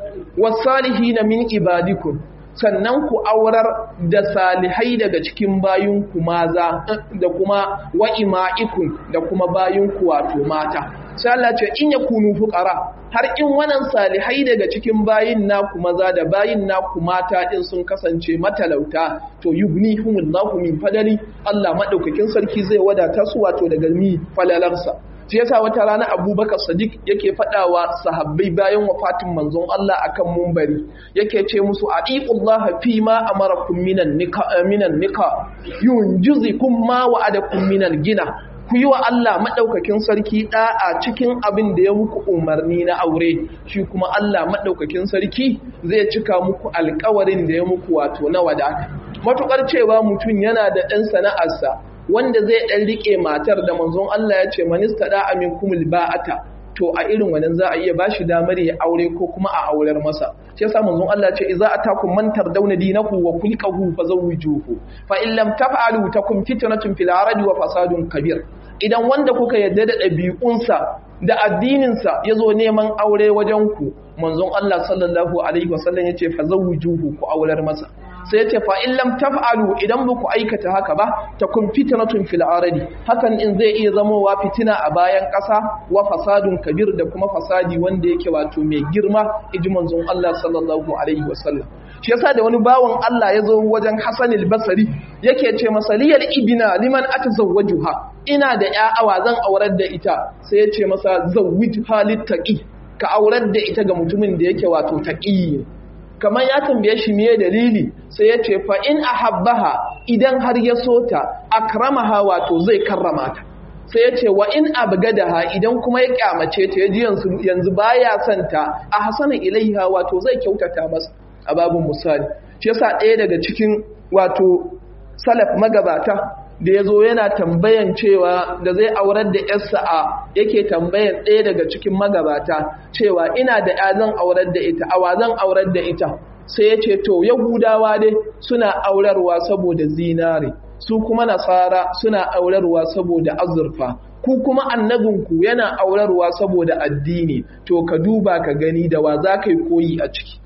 wasalihina min ibadikum sannan ku aurar da salihai daga cikin bayinku maza da kuma wa'ima'ikum da kuma bayinku wato mata sai Allah ce in yakunu fuqara har in wannan salihai daga cikin bayin naku maza da bayin naku mata din sun kasance matalauta to yughnihumullahu min fadali Allah madaukakin sarki zai wadata su wato daga mi falalarsa shi yasa wata rana abubakar sadiq yake faɗawa sahabbai bayan wafatin manzon Allah akan mumbari yake ce musu aqiqullaha fi ma amarakum minan nika minan nika yunjizukum ma wa'adakum minal gina ku yi wa Allah maɗaukakin sarki ɗa'a cikin abin da ya muku umarni na aure shi kuma Allah maɗaukakin sarki zai cika muku alkawarin da ya muku wato na wadata matuƙar cewa mutum yana da ɗan sana'arsa wanda zai ɗan riƙe matar da manzon Allah ya ce manista da amin kumul ba'ata to a irin wannan za a iya ba shi damar ya aure ko kuma a aurar masa shi yasa manzon Allah ce idza atakum man tardawna dinahu wa kulqahu fazawwijuhu fa in lam taf'alu takum fitnatun fil ardi wa fasadun kabir idan wanda kuka yadda da ɗabi'unsa da addininsa ya zo neman aure wajen ku manzon Allah sallallahu alaihi wasallam ya ce fazawwijuhu ku aurar masa sai ya ce fa in lam taf'alu idan ba ku aikata haka ba ta kun fitnatun fil ardi hakan in zai iya zamowa fitina a bayan ƙasa wa fasadun kabir da kuma fasadi wanda yake wato mai girma iji manzon Allah sallallahu alaihi wasallam shi yasa da wani bawan Allah ya zo wajen Hassan al-Basri yake ce masa liyal ibna liman atazawwajuha ina da ya'awa zan aurar da ita sai ya ce masa zawwij halit taqi ka aurar da ita ga mutumin da yake wato taqi kamar ya tambaye shi miye dalili sai ya ce fa in ahabbaha idan har ya sota akramaha wato zai karrama ta sai ya ce wa in abgadaha idan kuma ya kyamace ta yaji yanzu yanzu baya son ta a hasana ilaiha wato zai kyautata masa a babun misali shi yasa ɗaya daga cikin wato salaf magabata da ya zo yana tambayan cewa da zai aurar da yarsa a yake tambayan ɗaya daga cikin magabata cewa ina da ya zan aurar da ita awa zan aurar da ita sai ya ce to yahudawa dai suna aurarwa saboda zinare su kuma nasara suna aurarwa saboda azurfa ku kuma annabinku yana aurarwa saboda addini to ka duba ka gani da wa za ka yi koyi a ciki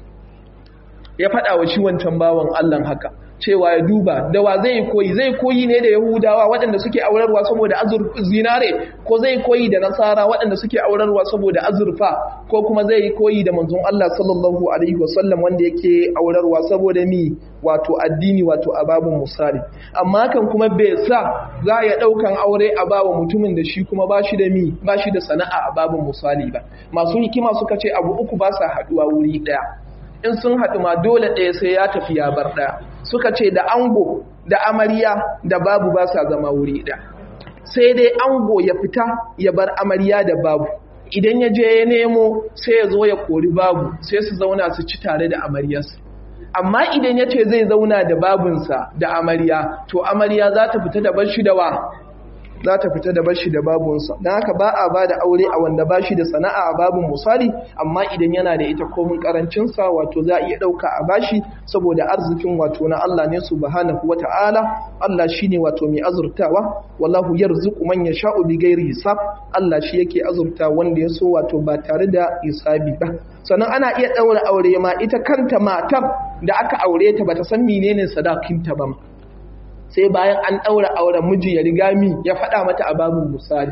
ya faɗa wa shi wancan bawan allah haka cewa ya duba da wa zai koyi zai koyi ne da yahudawa waɗanda suke aurarwa saboda azurfa zinare ko zai koyi da nasara waɗanda suke aurarwa saboda azurfa ko kuma zai koyi da manzon Allah sallallahu alaihi wasallam wanda yake aurarwa saboda mi wato addini wato ababun musali amma kan kuma bai sa za ya ɗaukan aure a bawa mutumin da shi kuma bashi da mi bashi da sana'a a babun musali ba masu hikima suka ce abu uku ba sa haɗuwa wuri ɗaya in sun haɗu ma dole ɗaya sai ya tafi ya bar ɗaya suka ce da ango da amarya da babu ba sa zama wuri ɗaya sai dai ango ya fita ya bar amarya da babu idan ya je ya nemo sai ya zo ya kori babu sai su zauna su ci tare da amaryarsa amma idan ya ce zai zauna da babunsa da amarya to amarya za ta fita da bashi da wa za ta fita da bashi da babunsa don haka ba a ba da aure a wanda ba shi da sana'a a babun misali amma idan yana da ita komin karancinsa wato za a iya ɗauka a bashi saboda arzikin wato na Allah ne subhanahu wa ta'ala Allah shi ne wato mai azurtawa wallahu yarzuqu man yasha'u bi ghairi hisab Allah shi yake azurta wanda ya so wato ba tare da hisabi ba sannan ana iya ɗaura aure ma ita kanta matar da aka aure ta bata san menene sadakinta ba sai bayan an ɗaura auren miji ya riga mi ya faɗa mata a babin misali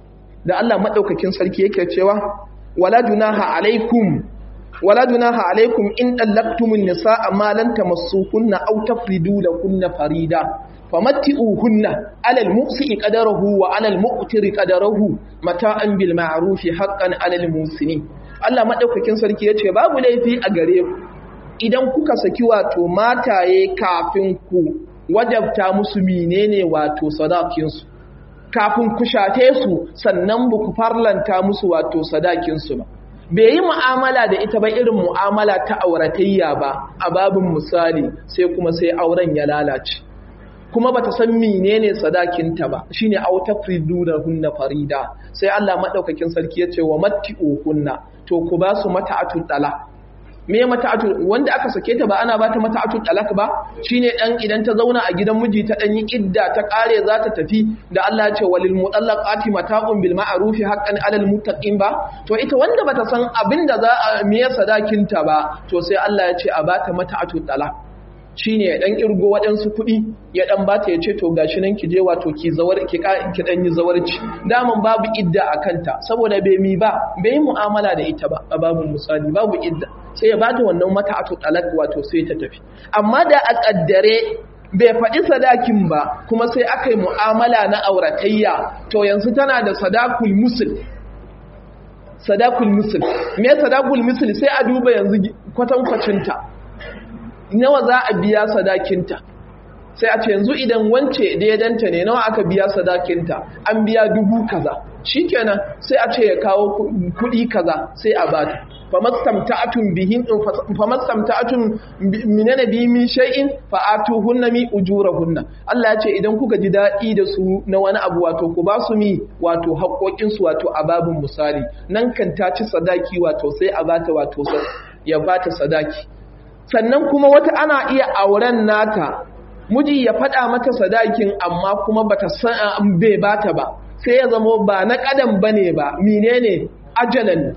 da Allah maɗaukakin sarki yake cewa wala junaha alaikum wala junaha alaikum in dallaqtumun nisaa ma lan tamassuhunna aw tafridu lahunna farida famatti'uhunna 'ala al-mu'si'i qadarahu wa 'ala al-mu'tiri qadarahu mata'an bil ma'ruf haqqan 'ala al-musini Allah maɗaukakin sarki yace babu laifi a gare ku idan kuka saki wato mataye kafin ku wajabta musu menene wato sadakinsu kafin ku shate su sannan ba ku farlanta musu wato sadakinsu ba bai yi mu'amala da ita ba irin mu'amala ta auratayya ba a babin misali sai kuma sai auren ya lalace kuma bata san menene sadakinta ba shine auta friduna hunna farida sai Allah madaukakin sarki ya ce wa matti'u hunna to ku ba su mata'atul talaq me mata'atu wanda aka sake ta ba ana ba ta mata'atu talak ba shine dan idan ta zauna a gidan miji ta dan yi idda ta kare za ta tafi da Allah ya ce walil mutallaqati mata'un bil ma'ruf haqqan 'alal muttaqin ba to ita wanda bata san abinda za a miye sadakin ta ba to sai Allah ya ce a bata mata'atu talak shine ya dan irgo waɗansu kuɗi ya dan bata ya ce to gashi nan ki je wato ki zawar ki ki dan yi zawarci daman babu idda a kanta saboda bai mi ba bai yi mu'amala da ita ba a babu misali babu idda sai ya bata wannan mata atu talak wato sai ta tafi amma da a kaddare bai faɗi sadakin ba kuma sai aka yi mu'amala na auratayya to yanzu tana da sadakul musul sadakul musul me sadakul musul sai a duba yanzu kwatankwacinta nawa za a biya sadakinta sai a ce yanzu idan wance daidanta ne nawa aka biya sadakinta an biya dubu kaza shikenan sai a ce ya kawo kuɗi kaza sai a bata famastamta'atun bihin famastamta'atun minana bi min shay'in fa'atuhunna mi ujurahunna Allah ya ce idan kuka ji dadi da su na wani abu wato ku ba su mi wato haƙoƙin su wato a babin misali nan kan ta ci sadaki wato sai a bata wato ya bata sadaki sannan kuma wata ana iya auren nata miji ya faɗa mata sadakin amma kuma bata san bai bata ba sai ya zamo ba na kadan bane ba menene ajalan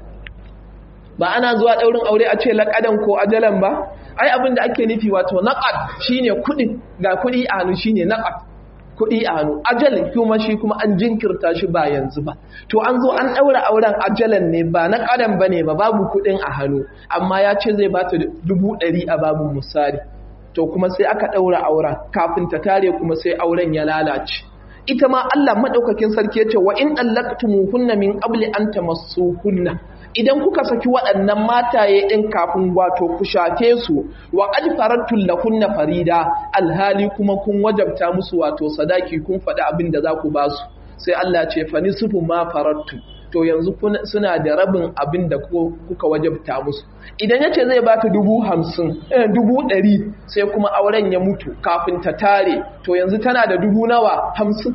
ba ana zuwa daurin aure a ce laƙadan ko ajalan ba ai abin da ake nufi wato naqad shine kuɗi ga kuɗi a hannu shine naqad kuɗi a hannu ajal kuma shi kuma an jinkirta shi ba yanzu ba to an zo an ɗaura auren ajalan ne ba na ƙadan ba ne ba babu kuɗin a hannu amma ya ce zai bata dubu ɗari a babu misali to kuma sai aka ɗaura auren kafin ta tare kuma sai auren ya lalace ita ma Allah madaukakin sarki ya ce wa in dallaqtumuhunna min qabli an tamassuhunna idan kuka saki waɗannan mataye ɗin kafin wato ku shafe su wa qad faradtul lahunna farida alhali kuma kun wajabta musu wato sadaki kun faɗi abin da za ku ba su sai Allah ce fa nisfu ma faradtu to yanzu suna da rabin abin da kuka wajabta musu idan ya ce zai bata dubu hamsin dubu ɗari sai kuma auren ya mutu kafin ta tare to yanzu tana da dubu nawa hamsin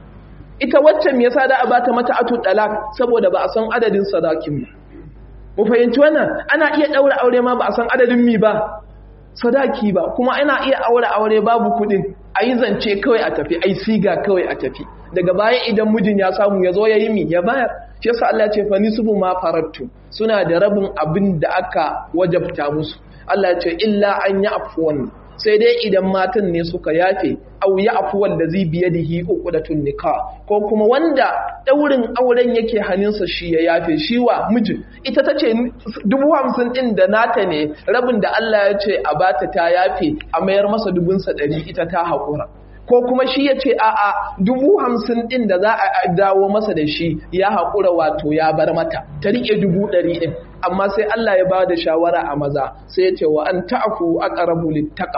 ita waccan me yasa da a bata mata atu dalak saboda ba a san adadin sadakin ba mu fahimci wannan ana iya daura aure ma ba a san adadin mi ba sadaki ba kuma ana iya aure aure babu kudin ayi zance kawai a tafi ai siga kawai a tafi daga baya idan mijin ya samu ya zo ya yi mi ya bayar shi yasa Allah ya ce fa nisbu ma farattu suna da rabin abin da aka wajabta musu Allah ya ce illa an ya afuwan sai dai idan matan ne suka yafe au ya afuwan da zai biye da hi uqdatun nikah ko kuma wanda daurin auren yake hannunsa shi ya yafe shi wa mijin ita tace dubu hamsin din da nata ne rabin da Allah ya ce a bata ta yafe a mayar masa dubunsa ɗari ita ta haƙura ko kuma shi ya ce a'a dubu hamsin ɗin da za a dawo masa da shi ya haƙura wato ya bar mata ta riƙe dubu ɗari ɗin amma sai Allah ya ba da shawara a maza sai ya ce wa an ta'afu aqrabu littaqwa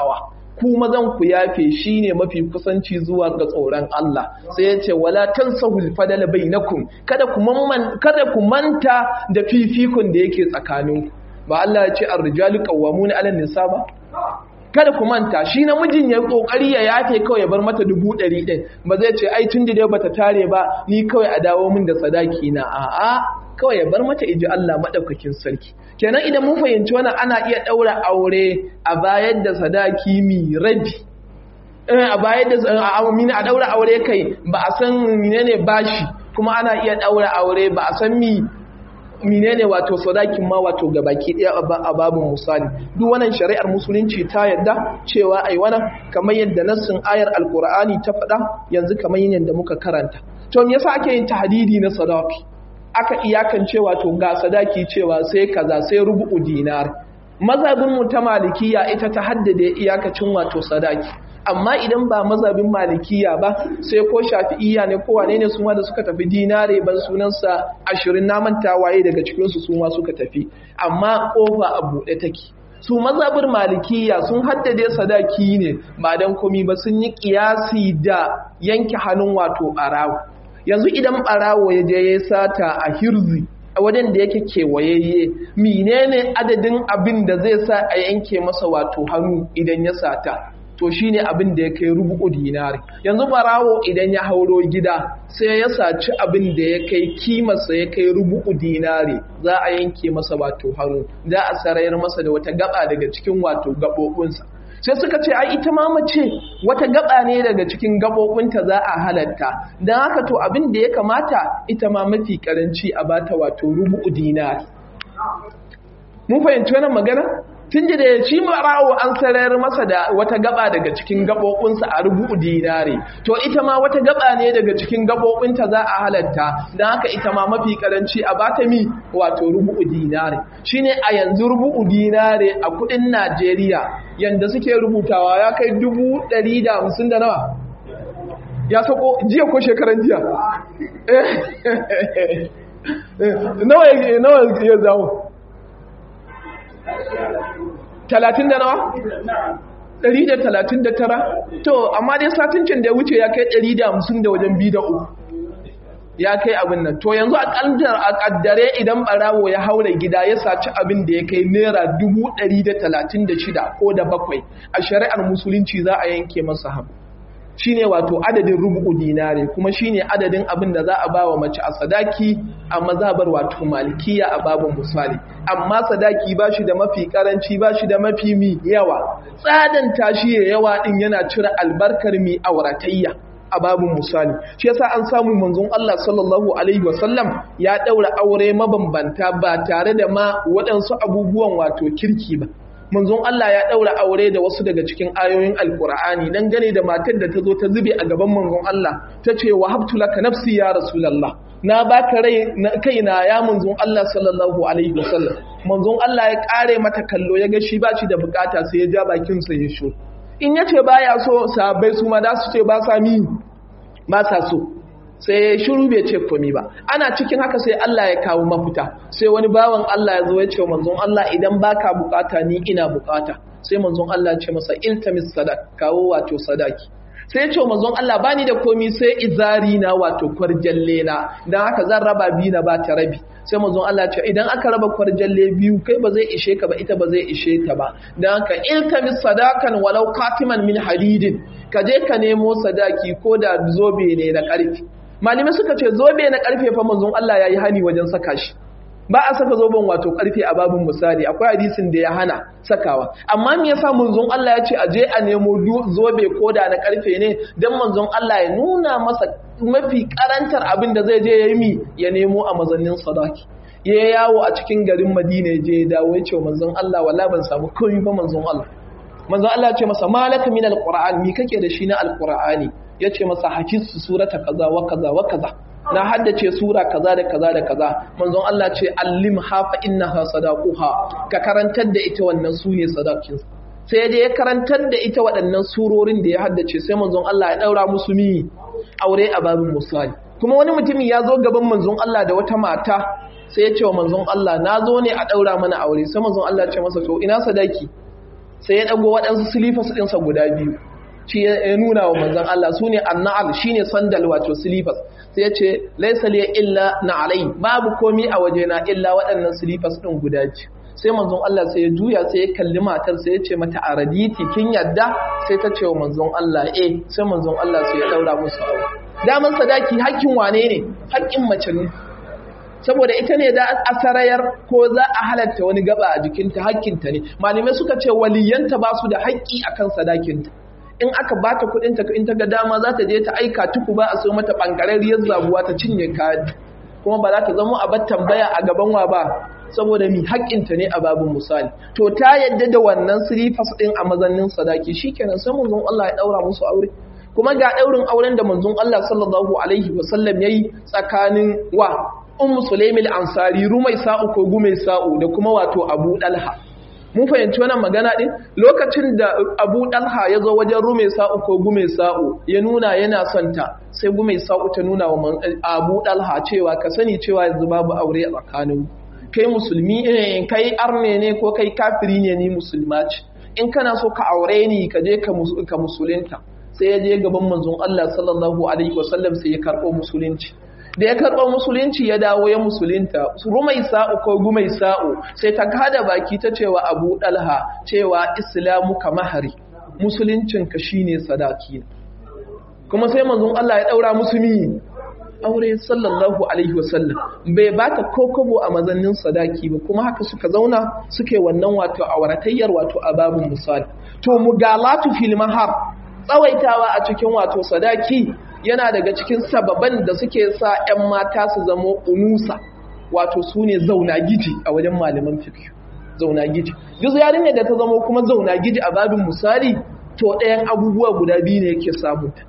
ku mazan ku yafe shine mafi kusanci zuwa ga tsoron Allah sai ya ce wala tansahul fadala bainakum kada ku man kada ku manta da fifikun da yake tsakaninku ba Allah ya ce ar-rijalu qawwamuna 'ala nisa ba kada ku manta shi namijin ya kokari ya yafe kawai ya bar mata dubu ɗari ɗin ba zai ce ai tun da dai bata tare ba ni kawai a dawo min da sadaki na a'a kawai ya bar mata iji Allah madaukakin sarki kenan idan mun fahimci wannan ana iya daura aure a bayar da sadaki mi rabi a bayar da amina a daura aure kai ba a san menene bashi kuma ana iya daura aure ba a san mi menene wato sadakin ma wato gabaki daya a babin misali duk wannan shari'ar musulunci ta yadda cewa ai wannan kamar yadda nassin ayar alqur'ani ta faɗa yanzu kamar yadda muka karanta to me yasa ake yin tahdidi na sadaki aka iyakance wato ga sadaki cewa sai kaza sai rubu'u dinar mazhabin mu ta malikiya ita ta haddade iyakacin wato sadaki amma idan ba mazhabin malikiya ba sai ko shafi'iyya ne ko wane ne su ma da suka tafi dinare ban sunansa ashirin na manta waye daga cikinsu su ma suka tafi amma kofa a buɗe take su mazhabin malikiya sun haddade sadaki ne ba dan komi ba sun yi kiyasi da yanke hannun wato ɓarawo yanzu idan ɓarawo ya je ya sata a hirzi a wajen da yake kewayayye menene adadin abin da zai sa a yanke masa wato hannu idan ya sata to shine abin da ya kai rubu'u dinari yanzu barawo idan ya hauro gida sai ya saci abin da ya kai kimarsa ya kai rubu'u dinari za a yanke masa wato hannu za a sarayar masa da wata gaba daga cikin wato gabobinsa sai suka ce ai ita ma mace wata gaba ne daga cikin gabobinta za a halatta don haka to abin da ya kamata ita ma mafi karanci a bata wato rubu'u dinari mun fahimci wannan magana tun da ya ci marawo an sarayar masa da wata gaba daga cikin gabobinsa a rubu'u dinare to ita ma wata gaba ne daga cikin gabobinta za a halatta don haka ita ma mafi karanci a bata mi wato rubu'u dinare shine a yanzu rubu'u dinare a kudin Najeriya yanda suke rubutawa ya kai dubu ɗari da hamsin da nawa ya sako jiya ko shekaran jiya nawa ya zawo talatin da nawa? ɗari da talatin da tara? to amma dai satincin da ya wuce ya kai ɗari da hamsin da wajen biyu da uku ya kai abin nan to yanzu a ƙaddare idan ɓarawo ya haura gida ya saci abin da ya kai naira dubu ɗari da talatin da shida ko da bakwai a shari'ar musulunci za a yanke masa hamu shine wato adadin rubu'u dinare kuma shine adadin abin da za a ba wa mace a sadaki a mazhabar wato malikiya a babin misali amma sadaki ba shi da mafi karanci ba shi da mafi mi yawa tsadan tashi ya yawa din yana cire albarkar mi auratayya a babin misali shi yasa an samu manzon Allah sallallahu alaihi wasallam ya daura aure mabambanta ba tare da ma waɗansu abubuwan wato kirki ba manzon Allah ya ɗaura aure da wasu daga cikin ayoyin alkur'ani dan gane da matar da ta zo ta zube a gaban manzon Allah ta ce wa habtu laka nafsi ya rasulullah na baka rai kaina ya manzon Allah sallallahu alaihi wasallam manzon Allah ya kare mata kallo ya ga shi ba shi da bukata sai ya ja bakin sa ya sho in yace baya so sahabbai su ma da su ce ba sa mi ba sa so sai shiru bai ce komi ba ana cikin haka sai Allah ya kawo mafita sai wani bawan Allah ya zo ya ce manzon Allah idan baka bukata ni ina bukata sai manzon Allah ya ce masa iltamis sadaq kawo wato sadaki sai ya ce manzon Allah bani da komi sai izari na wato kwarjalle na dan haka zan raba biyu na ba ta rabi sai manzon Allah ce idan aka raba kwarjalle biyu kai ba zai ishe ka ba ita ba zai ishe ta ba dan haka iltamis sadakan walau katiman min hadidin ka je ka nemo sadaki ko da zobe ne na karfi malamai suka ce zobe na karfe fa manzon Allah yayi hani wajen saka shi ba a saka zoben wato karfe a babin misali akwai hadisin da ya hana sakawa amma me yasa manzon Allah ya ce a je a nemo zobe koda na karfe ne dan manzon Allah ya nuna masa mafi karantar abin da zai je yayi mi ya nemo a mazannin sadaki ya yawo a cikin garin Madina je ya dawo ya ce manzon Allah wala ban samu komai ba manzon Allah manzon Allah ya ce masa malaka min alquran mi kake da shi na alqur'ani ya ce masa hakisu surata kaza wa kaza wa kaza na haddace sura kaza da kaza da kaza manzon Allah ce allim hafa innaha sadaquha ka karantar da ita wannan sune sadakin sai dai ya karantar da ita waɗannan surorin da ya haddace sai manzon Allah ya daura musu mi aure a babin musali kuma wani mutumi ya zo gaban manzon Allah da wata mata sai ya ce wa manzon Allah na zo ne a daura mana aure sai manzon Allah ya ce masa to ina sadaki sai ya dago waɗansu silifas ɗinsa guda biyu shi ya nuna wa manzon Allah su ne annal shine sandal wato silifas sai ya ce laisa liya illa na alai babu komi a wajena illa waɗannan silifas ɗin guda biyu sai manzon Allah sai ya juya sai ya kalli matar sai ya ce mata a raditi kin yadda sai ta ce wa manzon Allah eh sai manzon Allah sai ya daura musu aure daman sadaki hakkin wane ne hakkin mace ne saboda ita ne da a sarayar ko za a halatta wani gaba a jikinta hakkinta ne malamai suka ce waliyanta ba su da haƙƙi akan sadakinta in aka bata kuɗin ta in ta ga dama za ta je ta aika tuku ba a so mata bangarariyar zabuwa ta cinye kayan kuma ba za ta zama a bar tambaya a gaban wa ba saboda mi haƙƙinta ne a babin misali to ta yadda da wannan silifas ɗin a mazannin sadaki shikenan sai manzon Allah ya ɗaura musu aure kuma ga ɗaurin auren da manzon Allah sallallahu alaihi wasallam yayi tsakanin wa ummu sulaimil ansari rumai sa'u ko gumai sa'u da kuma wato abu dalha mun fahimci wannan magana din lokacin da abu dalha ya zo wajen rumai sa'u ko gumai sa'u ya nuna yana son ta sai gumai sa'u ta nuna wa abu dalha cewa ka sani cewa yanzu babu aure a tsakanin kai musulmi ne kai arne ne ko kai kafiri ne ni musulma ce in kana so ka aure ni ka je ka musulunta sai ya je gaban manzon Allah sallallahu alaihi wasallam sai ya karɓo musulunci da ya karɓar musulunci ya dawo ya musulunta rumai sa'u ko gumai sa'u sai ta kada baki ta cewa abu ɗalha cewa islamu ka mahari musuluncinka shine sadaki kuma sai manzon Allah ya ɗaura musulmi aure sallallahu alaihi wasallam bai bata kokobo a mazannin sadaki ba kuma haka suka zauna suke wannan wato auratayyar wato a babin misali to mugalatu fil mahar tsawaitawa a cikin wato sadaki yana daga cikin sababan da suke sa 'yan mata su zama unusa wato su ne zauna giji a wajen malaman fiqh zauna giji duk yarinyar da ta zama kuma zauna giji a babin misali to ɗayan abubuwa guda biyu ne yake samunta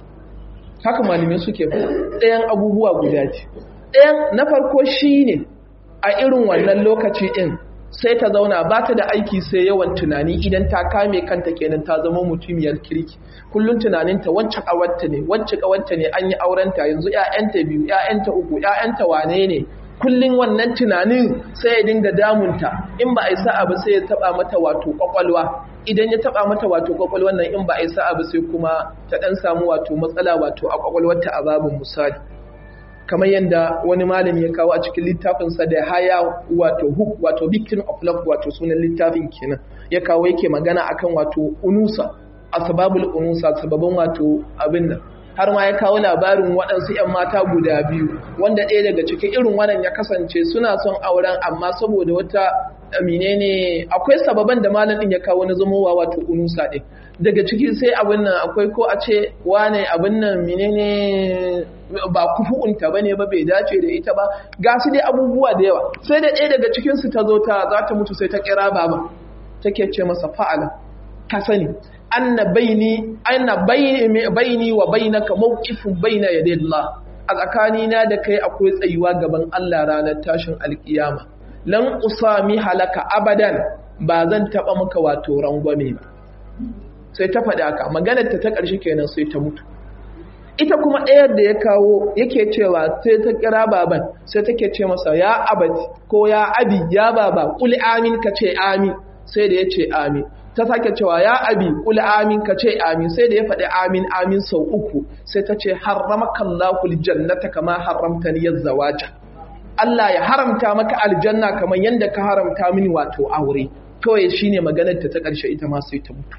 haka malamai suke ba ɗayan abubuwa guda ce ɗayan na farko shine a irin wannan lokaci ɗin sai ta zauna ba ta da aiki sai yawan tunani idan ta kame kanta kenan ta zama mutumiyar kirki kullum tunaninta wacce kawarta ne wacce kawarta ne an yi aurenta yanzu ƴaƴanta biyu ƴaƴanta uku ƴaƴanta wane ne kullum wannan tunanin sai ya dinga damunta in ba a yi sa'a ba sai ya taba mata wato kwakwalwa idan ya taba mata wato kwakwalwar nan in ba a yi sa'a ba sai kuma ta dan samu wato matsala wato a kwakwalwarta a babin misali kamar yadda wani malami ya kawo a cikin littafinsa da haya wato hook wato victim of love wato sunan littafin kenan ya kawo yake magana akan wato unusa asbabul unusa sababan wato abin nan har ma ya kawo labarin waɗansu 'yan mata guda biyu wanda ɗaya daga cikin irin wannan ya kasance suna son auren amma saboda wata amine ne akwai sababan da malam ɗin ya kawo na zamowa wato unusa ɗin daga ciki sai abin nan akwai ko a ce wane abin nan menene ba kufu'unta bane ba bai dace da ita ba ga su dai abubuwa da yawa sai da ɗaya daga cikin su ta zo ta za ta mutu sai ta kira baba take ce masa fa'ala ka sani anna baini anna baini wa bainaka mawqifun baina yaday Allah a tsakanina da kai akwai tsayuwa gaban Allah ranar tashin alkiyama lan usami halaka abadan ba zan taba maka wato rangwame ba sai ta faɗi haka maganar ta ta ƙarshe kenan sai ta mutu ita kuma ɗayar da ya kawo yake cewa sai ta kira baban sai take ce masa ya abati ko ya abi ya baba kul amin ka ce amin sai da ya ce amin ta sake cewa ya abi kul amin ka ce amin sai da ya faɗi amin amin sau uku sai ta ce harramaka Allahul jannata kama haramtani yazzawaja Allah ya haramta maka aljanna kamar yadda ka haramta mini wato aure kawai shine maganar ta ta ƙarshe ita ma sai ta mutu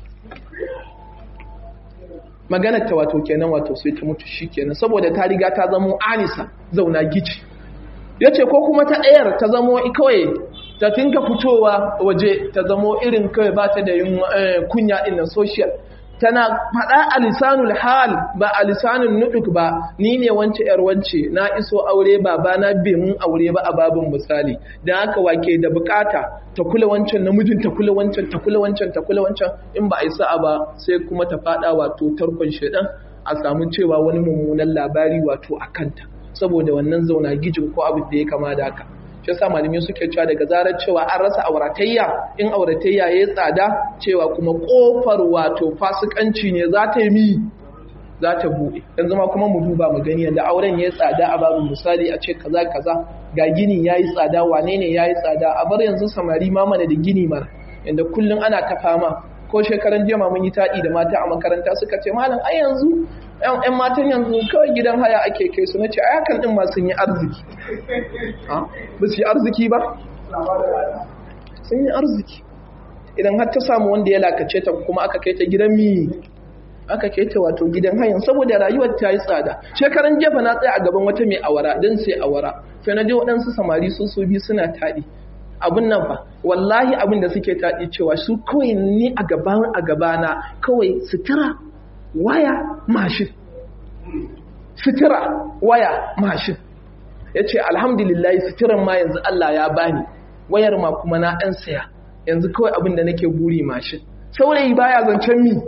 maganar ta wato kenan wato sai ta mutu shikenan saboda ta riga ta zamo anisa zauna gici yace ko kuma ta ɗayar ta zamo kawai ta tinka fitowa waje ta zamo irin kawai ba ta da yin kunya ɗin social tana faɗa a lisanul hal ba a lisanul nuduk ba ni ne wance yar wance na iso aure ba ba na bai mun aure ba a babin misali dan haka wake da bukata ta kula wancan namijin ta kula wancan ta kula wancan ta kula wancan in ba a yi sa'a ba sai kuma ta faɗa wato tarkon shedan a samu cewa wani mummunan labari wato a kanta saboda wannan zauna gijin ko abin da ya kama da haka shi yasa malamai suke cewa daga zarar cewa an rasa auratayya in auratayya ya tsada cewa kuma kofar wato fasikanci ne za ta yi mi za ta buɗe yanzu ma kuma mu duba mu gani yadda auren ya tsada a babu misali a ce kaza kaza ga gini ya yi tsada wane ne ya yi tsada a bar yanzu samari ma mana da gini mana inda kullum ana ta fama ko shekaran jiya mun yi taɗi da mata a makaranta suka ce malam ai yanzu yan matan yanzu kawai gidan haya ake kai su na ce ai hakan din ma sun yi arziki ba su yi arziki ba sun yi arziki idan har ta samu wanda ya lakace ta kuma aka kai ta gidan mi aka kai ta wato gidan hayan saboda rayuwar ta yi tsada shekaran jefa na tsaya a gaban wata mai awara don sai awara sai na je waɗansu samari su su biyu suna taɗi abin nan fa wallahi abin da suke taɗi cewa su kawai ni a gaban a gabana kawai sutura waya mashin sutura waya mashin ya ce alhamdulillahi suturan ma yanzu Allah ya bani wayar ma kuma na ɗan saya yanzu kawai abin da nake buri mashin saurayi baya zancen mi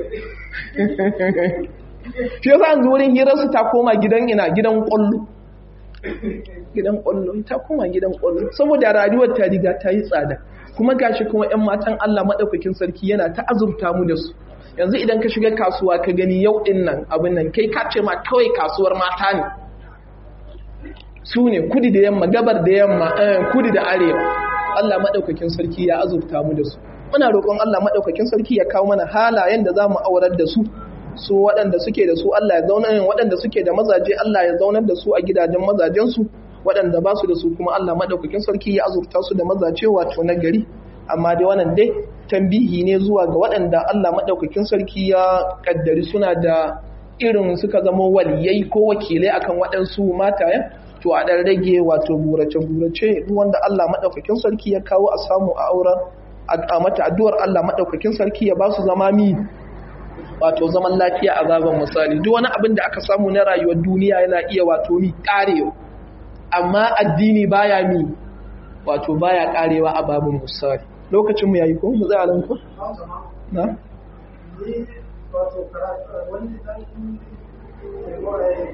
shi yasa yanzu wurin hirarsu ta koma gidan ina gidan ƙwallo gidan ƙwallo ta koma gidan ƙwallo saboda rayuwar ta riga ta yi tsada kuma gashi kuma 'yan matan Allah maɗaukakin sarki yana ta azurta mu da su yanzu idan ka shiga kasuwa ka gani yau ɗin nan abin nan kai ka ce ma kawai kasuwar mata ne su ne kudi da yamma gabar da yamma kudi da arewa Allah maɗaukakin sarki ya azurta mu da su muna roƙon Allah maɗaukakin sarki ya kawo mana halayen da za mu aurar da su su waɗanda suke da su Allah ya zauna waɗanda suke da mazaje Allah ya zaunar da su a gidajen mazajensu waɗanda ba su da su kuma Allah maɗaukakin sarki ya azurta su da mazaje wato na gari amma dai wannan dai tambihi ne zuwa ga waɗanda Allah maɗaukakin sarki ya ƙaddari suna da irin suka zama waliyai ko wakilai akan waɗansu matayen to a ɗan rage wato burace-burace wanda Allah maɗaukakin sarki ya kawo a samu a auren a mata addu'ar Allah maɗaukakin sarki ya ba su zama mi wato zaman lafiya a zaben misali duk wani abin da aka samu na rayuwar duniya yana iya wato mi ƙarewa amma addini baya mi wato baya ƙarewa a babin misali lokacin mu yayi ko mu za a ranku na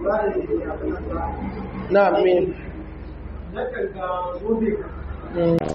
na me